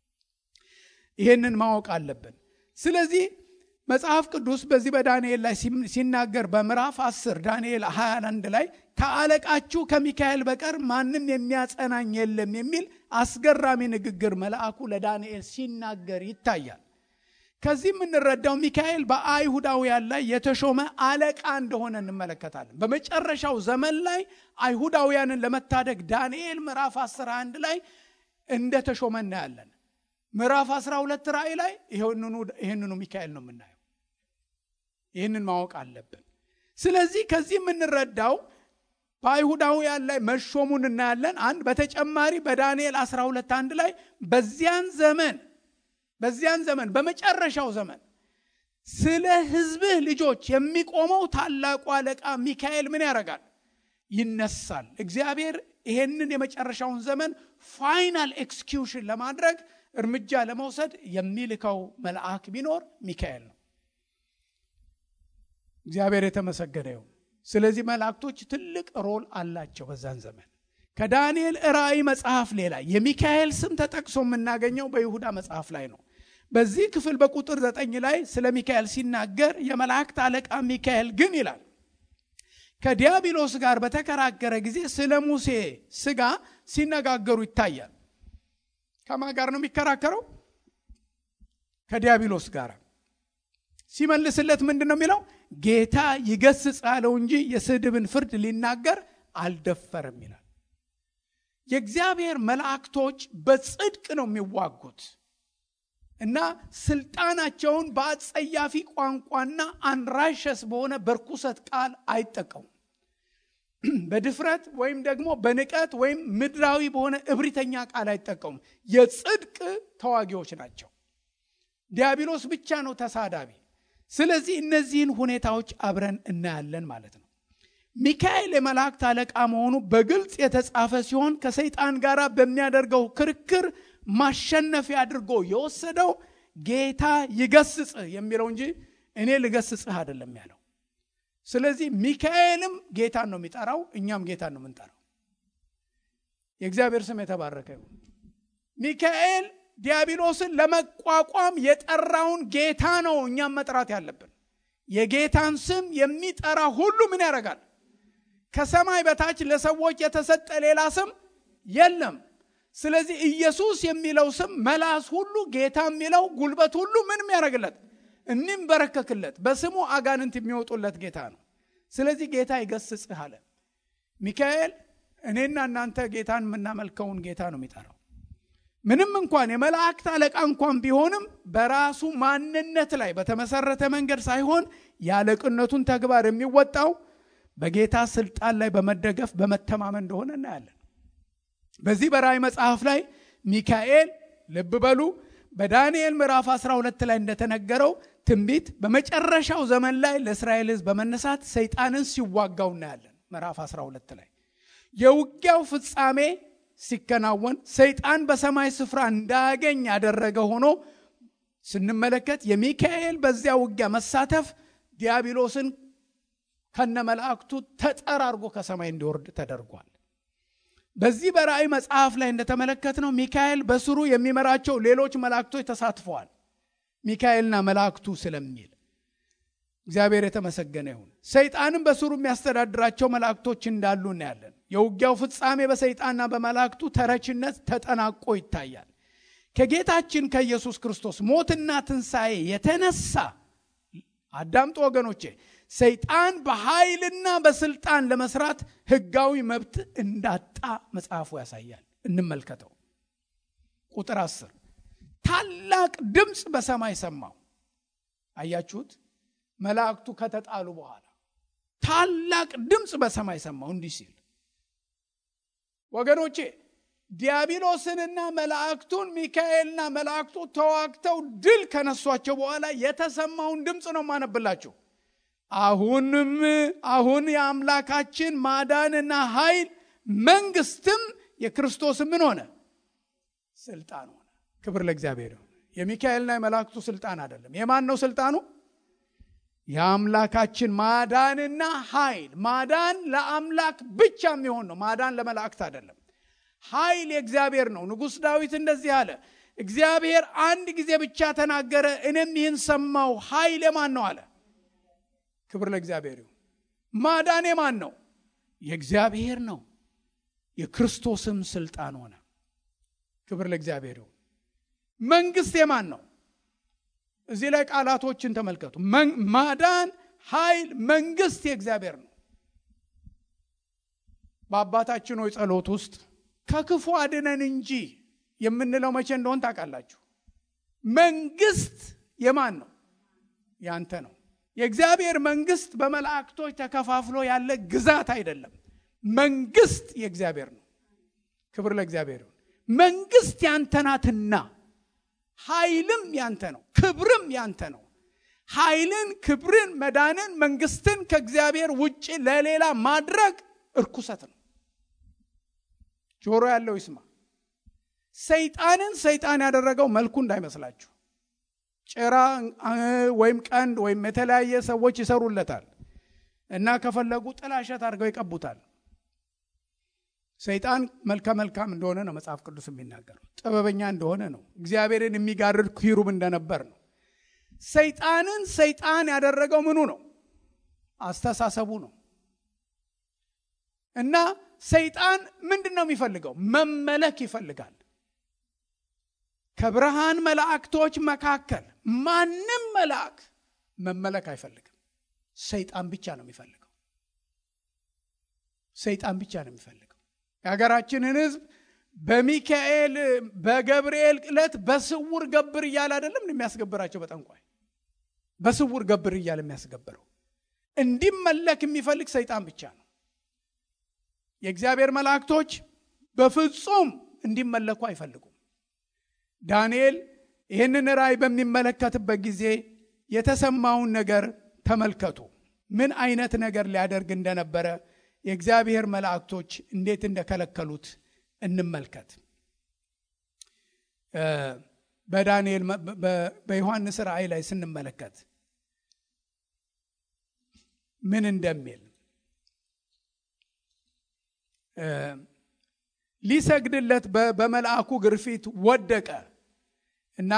ይህንን ማወቅ አለብን። ስለዚህ መጽሐፍ ቅዱስ በዚህ በዳንኤል ላይ ሲናገር በምዕራፍ 10 ዳንኤል 21 ላይ ከአለቃችሁ ከሚካኤል በቀር ማንም የሚያጸናኝ የለም የሚል አስገራሚ ንግግር መልአኩ ለዳንኤል ሲናገር ይታያል። ከዚህ የምንረዳው ሚካኤል በአይሁዳውያን ላይ የተሾመ አለቃ እንደሆነ እንመለከታለን። በመጨረሻው ዘመን ላይ አይሁዳውያንን ለመታደግ ዳንኤል ምዕራፍ 11 ላይ እንደተሾመ እናያለን። ምዕራፍ 12 ራእይ ላይ ይህንኑ ሚካኤል ነው የምናየው። ይህንን ማወቅ አለብን። ስለዚህ ከዚህ የምንረዳው በአይሁዳውያን ላይ መሾሙን እናያለን። አንድ በተጨማሪ በዳንኤል 12 አንድ ላይ በዚያን ዘመን በዚያን ዘመን በመጨረሻው ዘመን ስለ ሕዝብህ ልጆች የሚቆመው ታላቁ አለቃ ሚካኤል ምን ያደርጋል? ይነሳል። እግዚአብሔር ይሄንን የመጨረሻውን ዘመን ፋይናል ኤክስኪውሽን ለማድረግ እርምጃ ለመውሰድ የሚልከው መልአክ ቢኖር ሚካኤል ነው። እግዚአብሔር የተመሰገነ ይሁን። ስለዚህ መላእክቶች ትልቅ ሮል አላቸው በዛን ዘመን። ከዳንኤል ራእይ መጽሐፍ ሌላ የሚካኤል ስም ተጠቅሶ የምናገኘው በይሁዳ መጽሐፍ ላይ ነው። በዚህ ክፍል በቁጥር ዘጠኝ ላይ ስለ ሚካኤል ሲናገር የመላእክት አለቃ ሚካኤል ግን ይላል ከዲያብሎስ ጋር በተከራከረ ጊዜ ስለ ሙሴ ስጋ ሲነጋገሩ ይታያል። ከማ ጋር ነው የሚከራከረው? ከዲያብሎስ ጋር ሲመልስለት ምንድን ነው የሚለው? ጌታ ይገስጽ አለው እንጂ የስድብን ፍርድ ሊናገር አልደፈረም ይላል። የእግዚአብሔር መላእክቶች በጽድቅ ነው የሚዋጉት እና ስልጣናቸውን በአጸያፊ ቋንቋና አንራሸስ በሆነ በርኩሰት ቃል አይጠቀሙም። በድፍረት ወይም ደግሞ በንቀት ወይም ምድራዊ በሆነ እብሪተኛ ቃል አይጠቀሙም። የጽድቅ ተዋጊዎች ናቸው። ዲያብሎስ ብቻ ነው ተሳዳቢ። ስለዚህ እነዚህን ሁኔታዎች አብረን እናያለን ማለት ነው። ሚካኤል የመላእክት አለቃ መሆኑ በግልጽ የተጻፈ ሲሆን ከሰይጣን ጋር በሚያደርገው ክርክር ማሸነፊያ አድርጎ የወሰደው ጌታ ይገስጽህ የሚለው እንጂ እኔ ልገስጽህ አይደለም ያለው። ስለዚህ ሚካኤልም ጌታን ነው የሚጠራው፣ እኛም ጌታን ነው የምንጠራው። የእግዚአብሔር ስም የተባረከ ይሁን። ሚካኤል ዲያብሎስን ለመቋቋም የጠራውን ጌታ ነው እኛም መጥራት ያለብን። የጌታን ስም የሚጠራ ሁሉ ምን ያደርጋል? ከሰማይ በታች ለሰዎች የተሰጠ ሌላ ስም የለም። ስለዚህ ኢየሱስ የሚለው ስም መላስ ሁሉ ጌታ የሚለው ጉልበት ሁሉ ምን የሚያደርግለት የሚንበረከክለት በስሙ አጋንንት የሚወጡለት ጌታ ነው። ስለዚህ ጌታ ይገስጽህ አለ። ሚካኤል እኔና እናንተ ጌታን የምናመልከውን ጌታ ነው የሚጠራው። ምንም እንኳን የመላእክት አለቃ እንኳን ቢሆንም በራሱ ማንነት ላይ በተመሰረተ መንገድ ሳይሆን የአለቅነቱን ተግባር የሚወጣው በጌታ ስልጣን ላይ በመደገፍ በመተማመን እንደሆነ እናያለን። በዚህ በራእይ መጽሐፍ ላይ ሚካኤል ልብ በሉ በዳንኤል ምዕራፍ 12 ላይ እንደተነገረው ትንቢት በመጨረሻው ዘመን ላይ ለእስራኤል ሕዝብ በመነሳት ሰይጣንን ሲዋጋው እናያለን። ምዕራፍ 12 ላይ የውጊያው ፍጻሜ ሲከናወን ሰይጣን በሰማይ ስፍራ እንዳያገኝ ያደረገ ሆኖ ስንመለከት የሚካኤል በዚያ ውጊያ መሳተፍ ዲያብሎስን ከነ መላእክቱ ተጠራርጎ ከሰማይ እንዲወርድ ተደርጓል። በዚህ በራእይ መጽሐፍ ላይ እንደተመለከትነው ሚካኤል በስሩ የሚመራቸው ሌሎች መላእክቶች ተሳትፈዋል። ሚካኤልና መላእክቱ ስለሚል እግዚአብሔር የተመሰገነ ይሁን። ሰይጣንም በስሩ የሚያስተዳድራቸው መላእክቶች እንዳሉ እናያለን። የውጊያው ፍጻሜ በሰይጣንና በመላእክቱ ተረችነት ተጠናቆ ይታያል። ከጌታችን ከኢየሱስ ክርስቶስ ሞትና ትንሣኤ የተነሳ አዳምጦ ወገኖቼ ሰይጣን በኃይልና በስልጣን ለመስራት ህጋዊ መብት እንዳጣ መጽሐፉ ያሳያል። እንመልከተው። ቁጥር አስር ታላቅ ድምፅ በሰማይ ሰማው። አያችሁት? መላእክቱ ከተጣሉ በኋላ ታላቅ ድምፅ በሰማይ ሰማው እንዲህ ሲል ወገኖቼ ዲያብሎስንና መላእክቱን ሚካኤልና መላእክቱ ተዋግተው ድል ከነሷቸው በኋላ የተሰማውን ድምፅ ነው ማነብላችሁ። አሁንም አሁን የአምላካችን ማዳንና ኃይል መንግስትም የክርስቶስ ምን ሆነ? ስልጣን ሆነ። ክብር ለእግዚአብሔር ይሁን። የሚካኤልና የመላእክቱ ስልጣን አይደለም። የማን ነው ስልጣኑ? የአምላካችን ማዳንና ኃይል። ማዳን ለአምላክ ብቻ የሚሆን ነው። ማዳን ለመላእክት አይደለም። ኃይል የእግዚአብሔር ነው። ንጉሥ ዳዊት እንደዚህ አለ፣ እግዚአብሔር አንድ ጊዜ ብቻ ተናገረ፣ እኔም ይህን ሰማው። ኃይል የማን ነው አለ። ክብር ለእግዚአብሔር ይሁን። ማዳን የማን ነው? የእግዚአብሔር ነው። የክርስቶስም ስልጣን ሆነ። ክብር ለእግዚአብሔር ይሁን። መንግስት የማን ነው? እዚህ ላይ ቃላቶችን ተመልከቱ። ማዳን፣ ኃይል፣ መንግስት የእግዚአብሔር ነው። በአባታችን ሆይ ጸሎት ውስጥ ከክፉ አድነን እንጂ የምንለው መቼ እንደሆን ታውቃላችሁ። መንግስት የማን ነው? ያንተ ነው። የእግዚአብሔር መንግስት በመላእክቶች ተከፋፍሎ ያለ ግዛት አይደለም። መንግስት የእግዚአብሔር ነው። ክብር ለእግዚአብሔር ይሁን። መንግስት ያንተ ናትና ኃይልም ያንተ ነው፣ ክብርም ያንተ ነው። ኃይልን፣ ክብርን፣ መዳንን፣ መንግስትን ከእግዚአብሔር ውጭ ለሌላ ማድረግ እርኩሰት ነው። ጆሮ ያለው ይስማ። ሰይጣንን ሰይጣን ያደረገው መልኩ እንዳይመስላችሁ ጭራ ወይም ቀንድ ወይም የተለያየ ሰዎች ይሰሩለታል እና ከፈለጉ ጥላሸት አድርገው ይቀቡታል። ሰይጣን መልከ መልካም እንደሆነ ነው መጽሐፍ ቅዱስ የሚናገረው። ጥበበኛ እንደሆነ ነው። እግዚአብሔርን የሚጋርድ ኪሩብ እንደነበር ነው። ሰይጣንን ሰይጣን ያደረገው ምኑ ነው? አስተሳሰቡ ነው። እና ሰይጣን ምንድን ነው የሚፈልገው? መመለክ ይፈልጋል። ከብርሃን መላእክቶች መካከል ማንም መልአክ መመለክ አይፈልግም። ሰይጣን ብቻ ነው የሚፈልገው። ሰይጣን ብቻ ነው የሚፈልገው። የሀገራችንን ሕዝብ በሚካኤል በገብርኤል ዕለት በስውር ገብር እያለ አይደለም የሚያስገብራቸው በጠንቋይ በስውር ገብር እያለ የሚያስገብረው እንዲመለክ የሚፈልግ ሰይጣን ብቻ ነው። የእግዚአብሔር መላእክቶች በፍጹም እንዲመለኩ አይፈልጉም። ዳንኤል ይህንን ራእይ በሚመለከትበት ጊዜ የተሰማውን ነገር ተመልከቱ። ምን አይነት ነገር ሊያደርግ እንደነበረ የእግዚአብሔር መላእክቶች እንዴት እንደከለከሉት እንመልከት። በዳንኤል በዮሐንስ ራእይ ላይ ስንመለከት ምን እንደሚል ሊሰግድለት በመልአኩ ግርፊት ወደቀ እና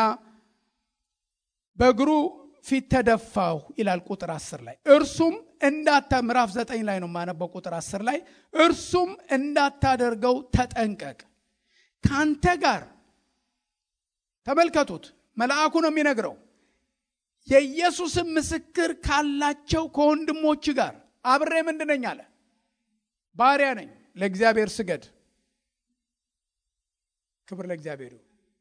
በእግሩ ፊት ተደፋሁ ይላል ቁጥር አስር ላይ እርሱም እንዳታ ምዕራፍ ዘጠኝ ላይ ነው የማነበው ቁጥር አስር ላይ እርሱም እንዳታደርገው ተጠንቀቅ ከአንተ ጋር ተመልከቱት መልአኩ ነው የሚነግረው የኢየሱስን ምስክር ካላቸው ከወንድሞች ጋር አብሬ ምንድነኝ አለ ባሪያ ነኝ ለእግዚአብሔር ስገድ ክብር ለእግዚአብሔር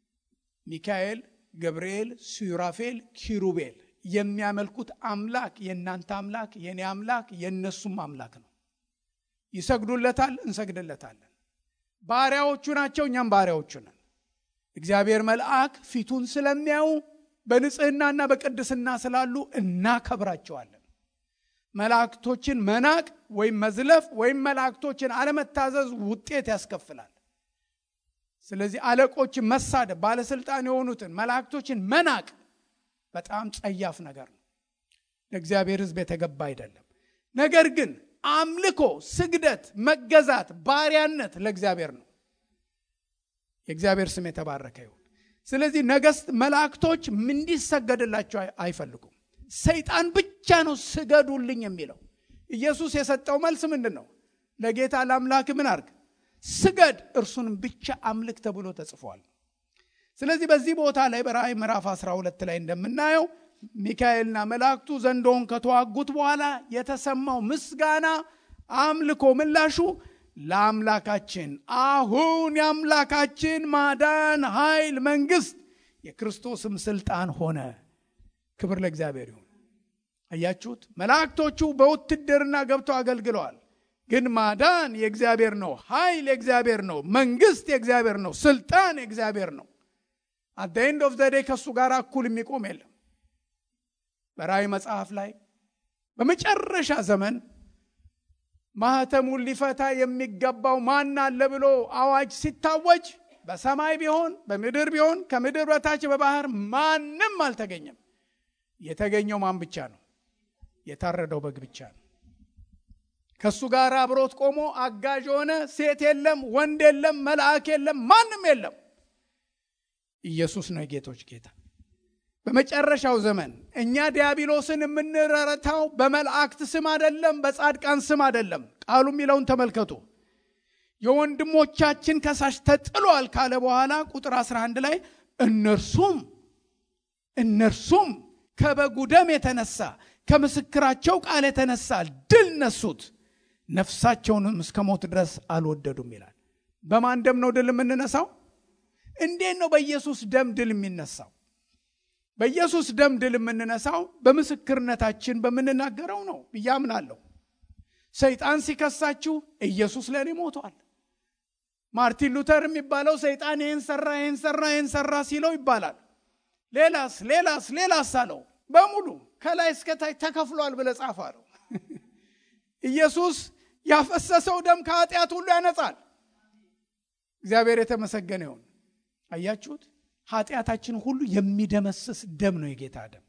ሚካኤል ገብርኤል ሱራፌል ኪሩቤል የሚያመልኩት አምላክ የእናንተ አምላክ የእኔ አምላክ የእነሱም አምላክ ነው ይሰግዱለታል እንሰግድለታለን ባሪያዎቹ ናቸው እኛም ባሪያዎቹ ነን እግዚአብሔር መልአክ ፊቱን ስለሚያዩ በንጽህናና በቅድስና ስላሉ እናከብራቸዋለን መላእክቶችን መናቅ ወይም መዝለፍ ወይም መላእክቶችን አለመታዘዝ ውጤት ያስከፍላል ስለዚህ አለቆችን መሳደብ ባለስልጣን የሆኑትን መላእክቶችን መናቅ በጣም ጸያፍ ነገር ነው ለእግዚአብሔር ህዝብ የተገባ አይደለም ነገር ግን አምልኮ ስግደት መገዛት ባሪያነት ለእግዚአብሔር ነው የእግዚአብሔር ስም የተባረከ ይሁን ስለዚህ ነገስት መላእክቶች እንዲሰገድላቸው አይፈልጉም ሰይጣን ብቻ ነው ስገዱልኝ የሚለው ኢየሱስ የሰጠው መልስ ምንድን ነው ለጌታ ለአምላክ ምን አርግ ስገድ እርሱንም ብቻ አምልክ ተብሎ ተጽፏል ስለዚህ በዚህ ቦታ ላይ በራእይ ምዕራፍ 12 ላይ እንደምናየው ሚካኤልና መላእክቱ ዘንዶውን ከተዋጉት በኋላ የተሰማው ምስጋና አምልኮ ምላሹ ለአምላካችን አሁን የአምላካችን ማዳን ኃይል መንግስት የክርስቶስም ስልጣን ሆነ ክብር ለእግዚአብሔር ይሁን አያችሁት መላእክቶቹ በውትድርና ገብተው አገልግለዋል ግን ማዳን የእግዚአብሔር ነው ኃይል የእግዚአብሔር ነው መንግስት የእግዚአብሔር ነው ስልጣን የእግዚአብሔር ነው አት ኤንድ ኦፍ ዘዴ ከእሱ ጋር እኩል የሚቆም የለም በራእይ መጽሐፍ ላይ በመጨረሻ ዘመን ማህተሙን ሊፈታ የሚገባው ማን አለ ብሎ አዋጅ ሲታወጅ በሰማይ ቢሆን በምድር ቢሆን ከምድር በታች በባህር ማንም አልተገኘም የተገኘው ማን ብቻ ነው የታረደው በግ ብቻ ነው ከእሱ ጋር አብሮት ቆሞ አጋዥ የሆነ ሴት የለም ወንድ የለም መልአክ የለም ማንም የለም ኢየሱስ ነው የጌቶች ጌታ በመጨረሻው ዘመን እኛ ዲያብሎስን የምንረታው በመላእክት ስም አደለም በጻድቃን ስም አደለም ቃሉ የሚለውን ተመልከቱ የወንድሞቻችን ከሳሽ ተጥሏል ካለ በኋላ ቁጥር 11 ላይ እነርሱም እነርሱም ከበጉ ደም የተነሳ ከምስክራቸው ቃል የተነሳ ድል ነሱት ነፍሳቸውንም እስከ ሞት ድረስ አልወደዱም ይላል በማን ደም ነው ድል የምንነሳው እንዴት ነው በኢየሱስ ደም ድል የሚነሳው በኢየሱስ ደም ድል የምንነሳው በምስክርነታችን በምንናገረው ነው ብዬ አምናለሁ ሰይጣን ሲከሳችሁ ኢየሱስ ለእኔ ሞቷል ማርቲን ሉተር የሚባለው ሰይጣን ይህን ሰራ ይህን ሰራ ይህን ሰራ ሲለው ይባላል ሌላስ ሌላስ ሌላስ አለው በሙሉ ከላይ እስከታች ተከፍሏል ብለ ጻፍ አለው ኢየሱስ ያፈሰሰው ደም ከኃጢአት ሁሉ ያነጻል እግዚአብሔር የተመሰገነ ይሁን አያችሁት ኃጢአታችን ሁሉ የሚደመስስ ደም ነው የጌታ ደም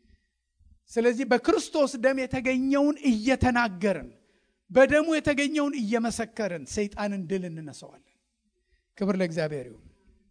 ስለዚህ በክርስቶስ ደም የተገኘውን እየተናገርን በደሙ የተገኘውን እየመሰከርን ሰይጣንን ድል እንነሰዋለን ክብር ለእግዚአብሔር ይሁን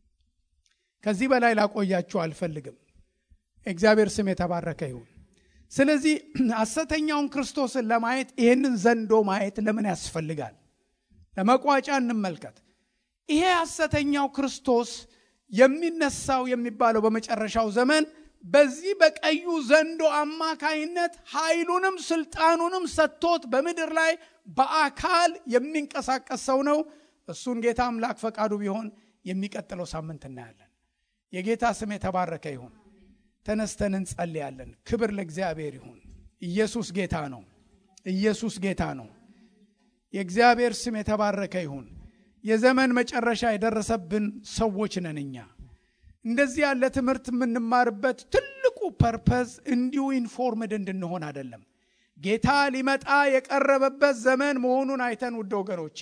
ከዚህ በላይ ላቆያችሁ አልፈልግም እግዚአብሔር ስም የተባረከ ይሁን ስለዚህ ሐሰተኛውን ክርስቶስን ለማየት ይህንን ዘንዶ ማየት ለምን ያስፈልጋል ለመቋጫ እንመልከት ይሄ ሐሰተኛው ክርስቶስ የሚነሳው የሚባለው በመጨረሻው ዘመን በዚህ በቀዩ ዘንዶ አማካይነት ኃይሉንም ስልጣኑንም ሰጥቶት በምድር ላይ በአካል የሚንቀሳቀስ ሰው ነው እሱን ጌታ አምላክ ፈቃዱ ቢሆን የሚቀጥለው ሳምንት እናያለን። የጌታ ስም የተባረከ ይሁን። ተነስተን እንጸልያለን። ክብር ለእግዚአብሔር ይሁን። ኢየሱስ ጌታ ነው። ኢየሱስ ጌታ ነው። የእግዚአብሔር ስም የተባረከ ይሁን። የዘመን መጨረሻ የደረሰብን ሰዎች ነን እኛ። እንደዚህ ያለ ትምህርት የምንማርበት ትልቁ ፐርፐዝ እንዲሁ ኢንፎርምድ እንድንሆን አይደለም። ጌታ ሊመጣ የቀረበበት ዘመን መሆኑን አይተን ውድ ወገኖቼ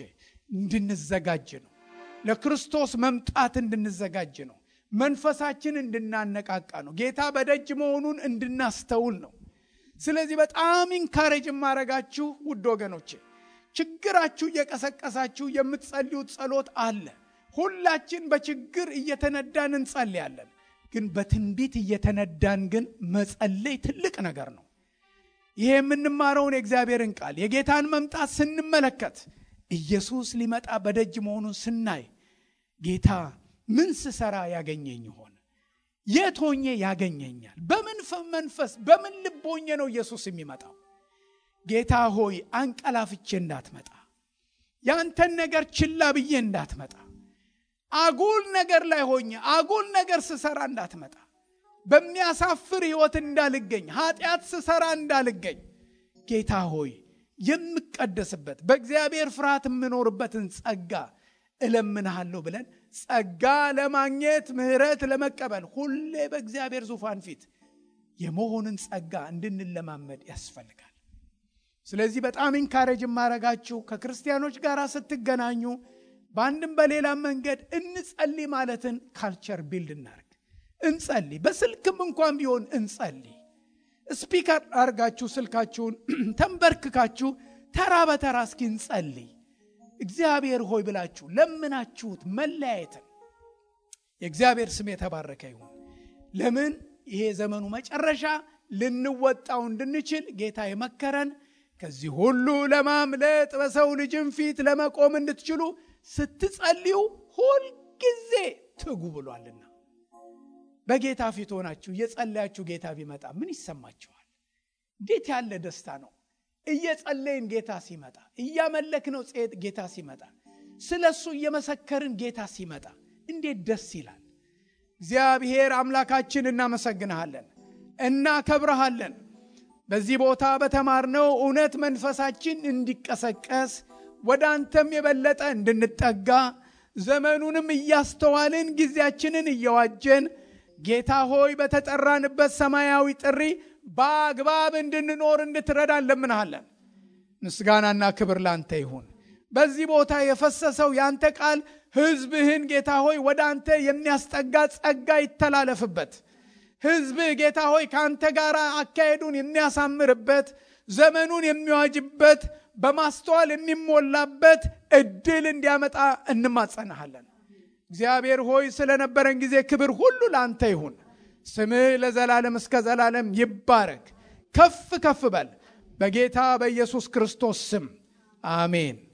እንድንዘጋጅ ነው። ለክርስቶስ መምጣት እንድንዘጋጅ ነው። መንፈሳችን እንድናነቃቃ ነው። ጌታ በደጅ መሆኑን እንድናስተውል ነው። ስለዚህ በጣም ኢንካሬጅ የማረጋችሁ ውድ ወገኖቼ ችግራችሁ እየቀሰቀሳችሁ የምትጸልዩት ጸሎት አለ። ሁላችን በችግር እየተነዳን እንጸልያለን። ግን በትንቢት እየተነዳን ግን መጸለይ ትልቅ ነገር ነው። ይሄ የምንማረውን የእግዚአብሔርን ቃል የጌታን መምጣት ስንመለከት ኢየሱስ ሊመጣ በደጅ መሆኑን ስናይ ጌታ ምን ስሰራ ያገኘኝ ይሆን? የት ሆኜ ያገኘኛል? በምን መንፈስ በምን ልብ ሆኜ ነው ኢየሱስ የሚመጣው? ጌታ ሆይ አንቀላፍቼ እንዳትመጣ፣ ያንተን ነገር ችላ ብዬ እንዳትመጣ፣ አጉል ነገር ላይ ሆኜ አጉል ነገር ስሰራ እንዳትመጣ፣ በሚያሳፍር ሕይወት እንዳልገኝ፣ ኃጢአት ስሰራ እንዳልገኝ፣ ጌታ ሆይ የምቀደስበት በእግዚአብሔር ፍርሃት የምኖርበትን ጸጋ እለምንሃለሁ ብለን ጸጋ ለማግኘት ምሕረት ለመቀበል ሁሌ በእግዚአብሔር ዙፋን ፊት የመሆንን ጸጋ እንድንለማመድ ያስፈልጋል። ስለዚህ በጣም ኢንካሬጅ የማረጋችሁ ከክርስቲያኖች ጋር ስትገናኙ በአንድም በሌላም መንገድ እንጸልይ ማለትን ካልቸር ቢልድ እናርግ። እንጸልይ፣ በስልክም እንኳን ቢሆን እንጸልይ። ስፒከር አርጋችሁ ስልካችሁን ተንበርክካችሁ ተራ በተራ እስኪ እንጸልይ። እግዚአብሔር ሆይ ብላችሁ ለምናችሁት መለያየትን የእግዚአብሔር ስም የተባረከ ይሁን። ለምን ይሄ ዘመኑ መጨረሻ ልንወጣው እንድንችል ጌታ የመከረን ከዚህ ሁሉ ለማምለጥ በሰው ልጅም ፊት ለመቆም እንድትችሉ ስትጸልዩ ሁልጊዜ ትጉ ብሏልና። በጌታ ፊት ሆናችሁ እየጸለያችሁ ጌታ ቢመጣ ምን ይሰማችኋል? እንዴት ያለ ደስታ ነው! እየጸለይን ጌታ ሲመጣ፣ እያመለክነው ጌታ ሲመጣ፣ ስለ እሱ እየመሰከርን ጌታ ሲመጣ እንዴት ደስ ይላል! እግዚአብሔር አምላካችን እናመሰግንሃለን፣ እናከብረሃለን። በዚህ ቦታ በተማርነው እውነት መንፈሳችን እንዲቀሰቀስ ወደ አንተም የበለጠ እንድንጠጋ ዘመኑንም እያስተዋልን ጊዜያችንን እየዋጀን ጌታ ሆይ በተጠራንበት ሰማያዊ ጥሪ በአግባብ እንድንኖር እንድትረዳ እንለምንሃለን። ምስጋናና ክብር ላንተ ይሁን። በዚህ ቦታ የፈሰሰው ያንተ ቃል ሕዝብህን ጌታ ሆይ ወደ አንተ የሚያስጠጋ ጸጋ ይተላለፍበት። ሕዝብህ ጌታ ሆይ ከአንተ ጋር አካሄዱን የሚያሳምርበት ዘመኑን የሚዋጅበት በማስተዋል የሚሞላበት እድል እንዲያመጣ እንማጸናሃለን። እግዚአብሔር ሆይ ስለነበረን ጊዜ ክብር ሁሉ ለአንተ ይሁን። ስምህ ለዘላለም እስከ ዘላለም ይባረክ። ከፍ ከፍ በል በጌታ በኢየሱስ ክርስቶስ ስም አሜን።